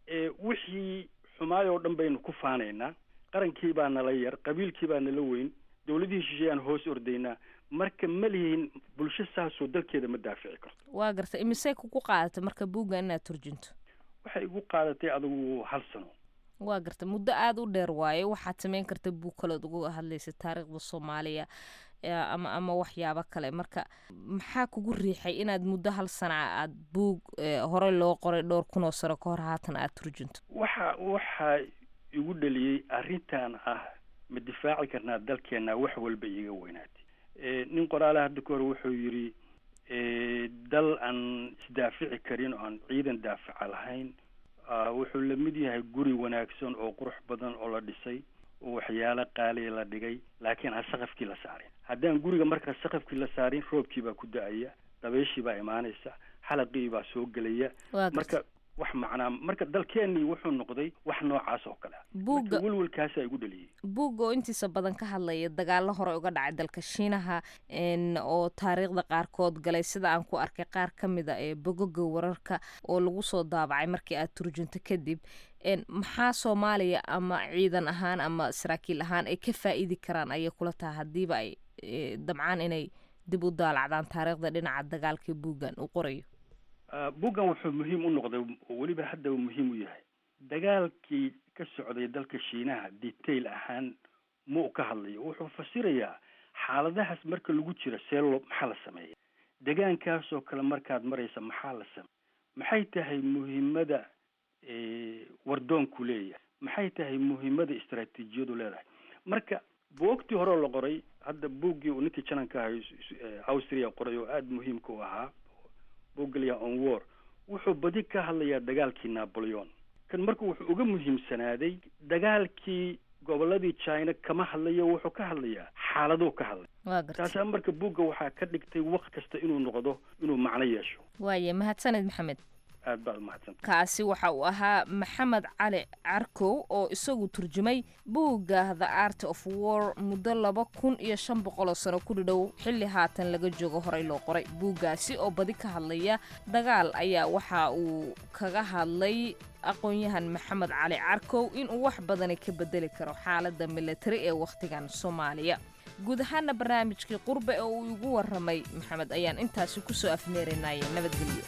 S18: wixii xumaay oo dhan baynu ku faanaynaa qarankii baa nala yar qabiilkii baa nala weyn dowladihii shisheeye aan hoos ordaynaa marka ma lihin bulsho saasoo dalkeeda ma daafici karto
S2: waa garta imisey kugu qaadatay marka buugga inaad turjunto
S18: waxay igu qaadatay adigu hal sano
S2: waa garta muddo aada u dheer waaye waxaad samayn karta buug kaleod uga hadlaysa taariikhda soomaaliya ama ama waxyaabo kale marka maxaa kugu riixay inaad muddo hal sana aad buug horey loo qoray dhowr kunoo sano ka hor haatan aad turjunto
S18: waxa waxaa igu dhaliyey arrintan ah ma difaaci karnaa dalkeena wax walba iiga weynaatay nin qoraale hadda ka hor wuxuu yidhi dal aan isdaafici karin oo aan ciidan daafaca lahayn wuxuu la mid yahay guri wanaagsan oo qurux badan oo la dhisay oo waxyaalo qaaliya la dhigay laakiin aan saqafkii la saarin haddaan guriga markaa saqafkii la saarin roobkii baa ku da-aya dabeeshii baa imaanaysa xalaqii baa soo gelaya marka wax macnaa marka dalkeenii wuxuu noqday wax noocaas oo kale
S2: buugga
S18: welwelkaasaa igu dhaliyey
S2: buugga oo intiisa badan ka hadlaya dagaalo hore uga dhacay dalka shiinaha oo taariikhda qaarkood galay sida aan ku arkay qaar ka mid a ee bogoga wararka oo lagu soo daabacay markii aad turjunto kadib maxaa soomaaliya ama ciidan ahaan ama saraakiil ahaan ay ka faa-iidi karaan ayay kula tahay haddiiba ay dabcaan inay dib u daalacdaan taariikhda dhinaca dagaalka buuggan uu qorayo
S18: buuggan wuxuu muhiim u noqday oo weliba hadda uu muhiim u yahay dagaalkii ka socday dalka shiinaha detail ahaan ma u ka hadlayo wuxuu fasirayaa xaaladahaas marka lagu jiro see loo maxaa la sameeya degaankaasoo kale markaad maraysa maxaa la sameeya maxay tahay muhiimada wardoonku leeyahay maxay tahay muhiimada istaraatiijiyadu leedahay marka buogtii hore oo la qoray hadda buuggii uu ninkii jananka ahay austria qoray oo aada muhiimka u ahaa buuggalya on war wuxuu badi ka hadlayaa dagaalkii napoleon kan marka wuxuu uga muhiimsanaaday dagaalkii gobolladii china kama hadlayo wuxuu ka hadlayaa xaaladuu ka hadlay
S2: waa gartay
S18: taasaa marka buugga waxaa ka dhigtay waqt kasta inuu noqdo inuu macno yeesho
S2: waaye mahadsaned maxamed
S18: aad baad umahadsan
S2: kaasi waxa uu ahaa maxamed cali carkow oo isagu turjumay buugga the art of war muddo laba kun iyo shan boqoloo sano ku dhidhow xilli haatan laga joogo horey loo qoray buuggaasi oo badi ka hadlaya dagaal ayaa waxa uu kaga hadlay aqoon-yahan maxamed cali carkow inuu wax badani ka bedeli karo xaaladda militari ee wakhtigan soomaaliya guud ahaana barnaamijkii qurbe oo uu igu waramay maxamed ayaan intaasi kusoo afmeerinaye nabadgelyo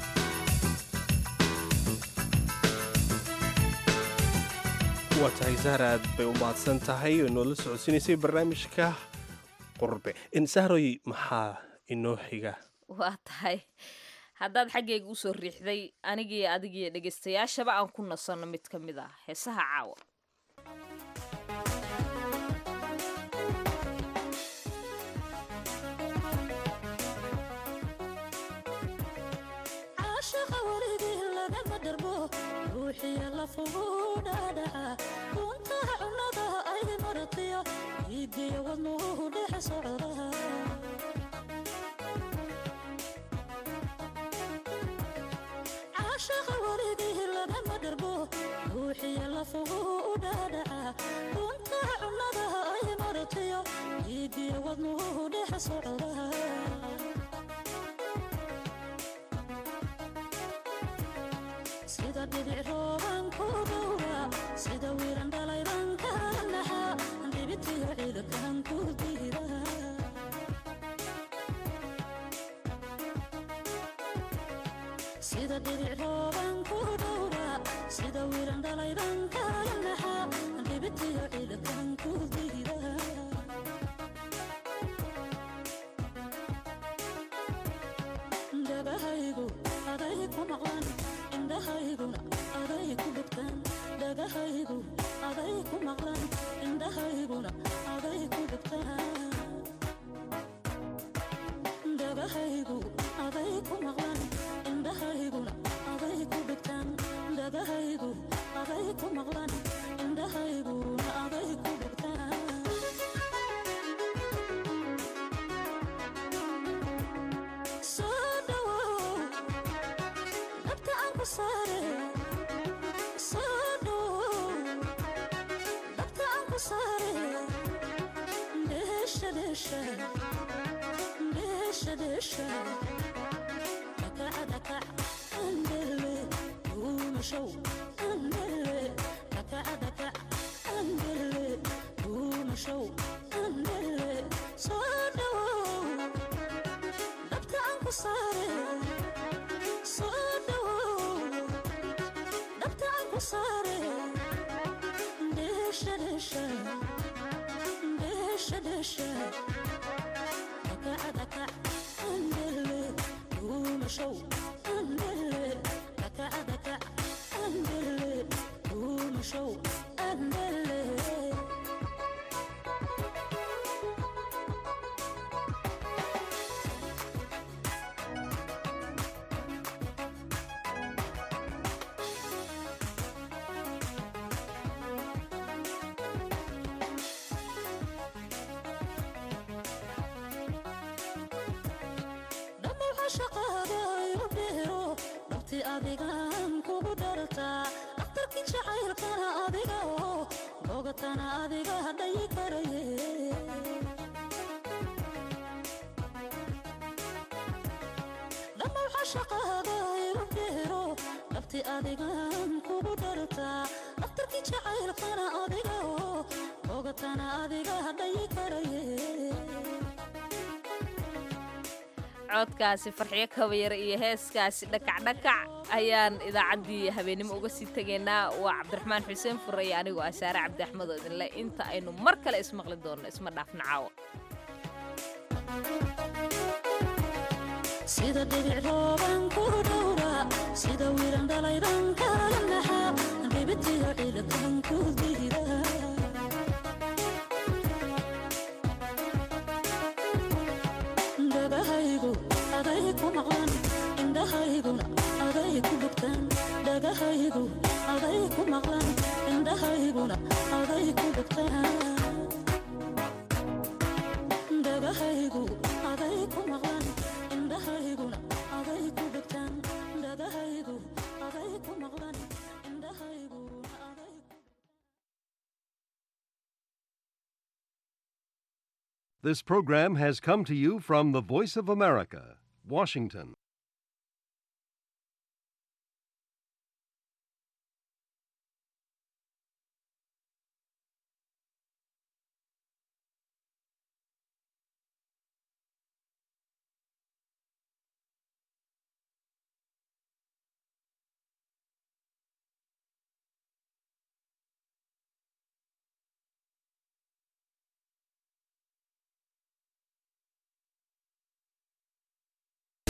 S1: waa tahay sahar aad bay u mahadsan tahay oo noola socodsiinaysay barnaamijka qurbe insahroy maxaa inoo xiga
S2: waa tahay haddaad xaggayga usoo riixday anigii adigiiyo dhegaystayaashaba aan ku nasanno mid ka mid ah heesaha caawa
S19: caashaqa weligii lagama dharbo ruuxiya lafugu dhaadhaca kuntaha cunnada ay maratiyo iigiyo wadnuhu dhex socda caashaqa weligii lagama dharbo ruuxiya lafugu dhaadhaca kuntaha cunnada ay maratiyo iigiyo wadnuhu dhex socda sida dhibic rooban ku dhowra sida wiiran dhalayban ka naxa dhibitiyo ciidakan ku diira sida dhibic rooban ku dhowra sida wiiran dhalayban ka naxa dhibitiyo ciidakan ku diira dhagahaygu aday ku maqlan indhahayguna aday ku dhugtaan dhagahaygu aday ku maqlan indhahayguna aday ku dhugtaan dhagahaygu aday ku maqlan indhahayguna aday ku dhugtaan dhagahaygu aday ku maqlan indhahayguna aday ku dhugtaan soo dhawow dhabta aan ku saare soo dhawow dhabta aan ku saare dheesha dheesha dheesha dheesha dhakaca dhakac andele duumashow andele dhakaca dhakac andele duumashow andele soo dhawow dhabta aan ku saare soo dhawow dhabta aan ku saare dheesha dheesha dheesha dheesha dhakaca dhakac andele duumashow andele dhakaca dhakac andele duumashow andele dhammaw shaqaada igu dheero dhabti adigan kugu dhartaa dhakhtarkii jacaylkana adiga oo bogatana adiga dhayi karaye dhammaw shaqaada igu dheero dhabti adigan kugu dhartaa dhakhtarkii jacaylkana adiga oo bogatana adiga dhayi karaye
S2: codkaasi farxiyo kabayar iyo heeskaasi dhakacdhakac ayaan idaacaddii habeenimo uga sii tegaynaa waa cabdiraxmaan xuseen fure iyo anigoo ah saare cabdi axmed oo idinle inta aynu mar kale ismaqli doonno isma dhaafna caawo
S19: sida dhibic rooban ku dhowra sida wiiran dhalayban kala naxa dhibitiyo ciidakan ku diira dhagahaygu aday ku maqlan indhahayguna aday ku dhugtaan dhagahaygu aday dhegtaan dhagahaygu aday ku maqlan indhahayguna aday ku dhegtaan dhagahaygu aday ku maqlan indhahayguna aday
S20: This program has come to you from the Voice of America, Washington.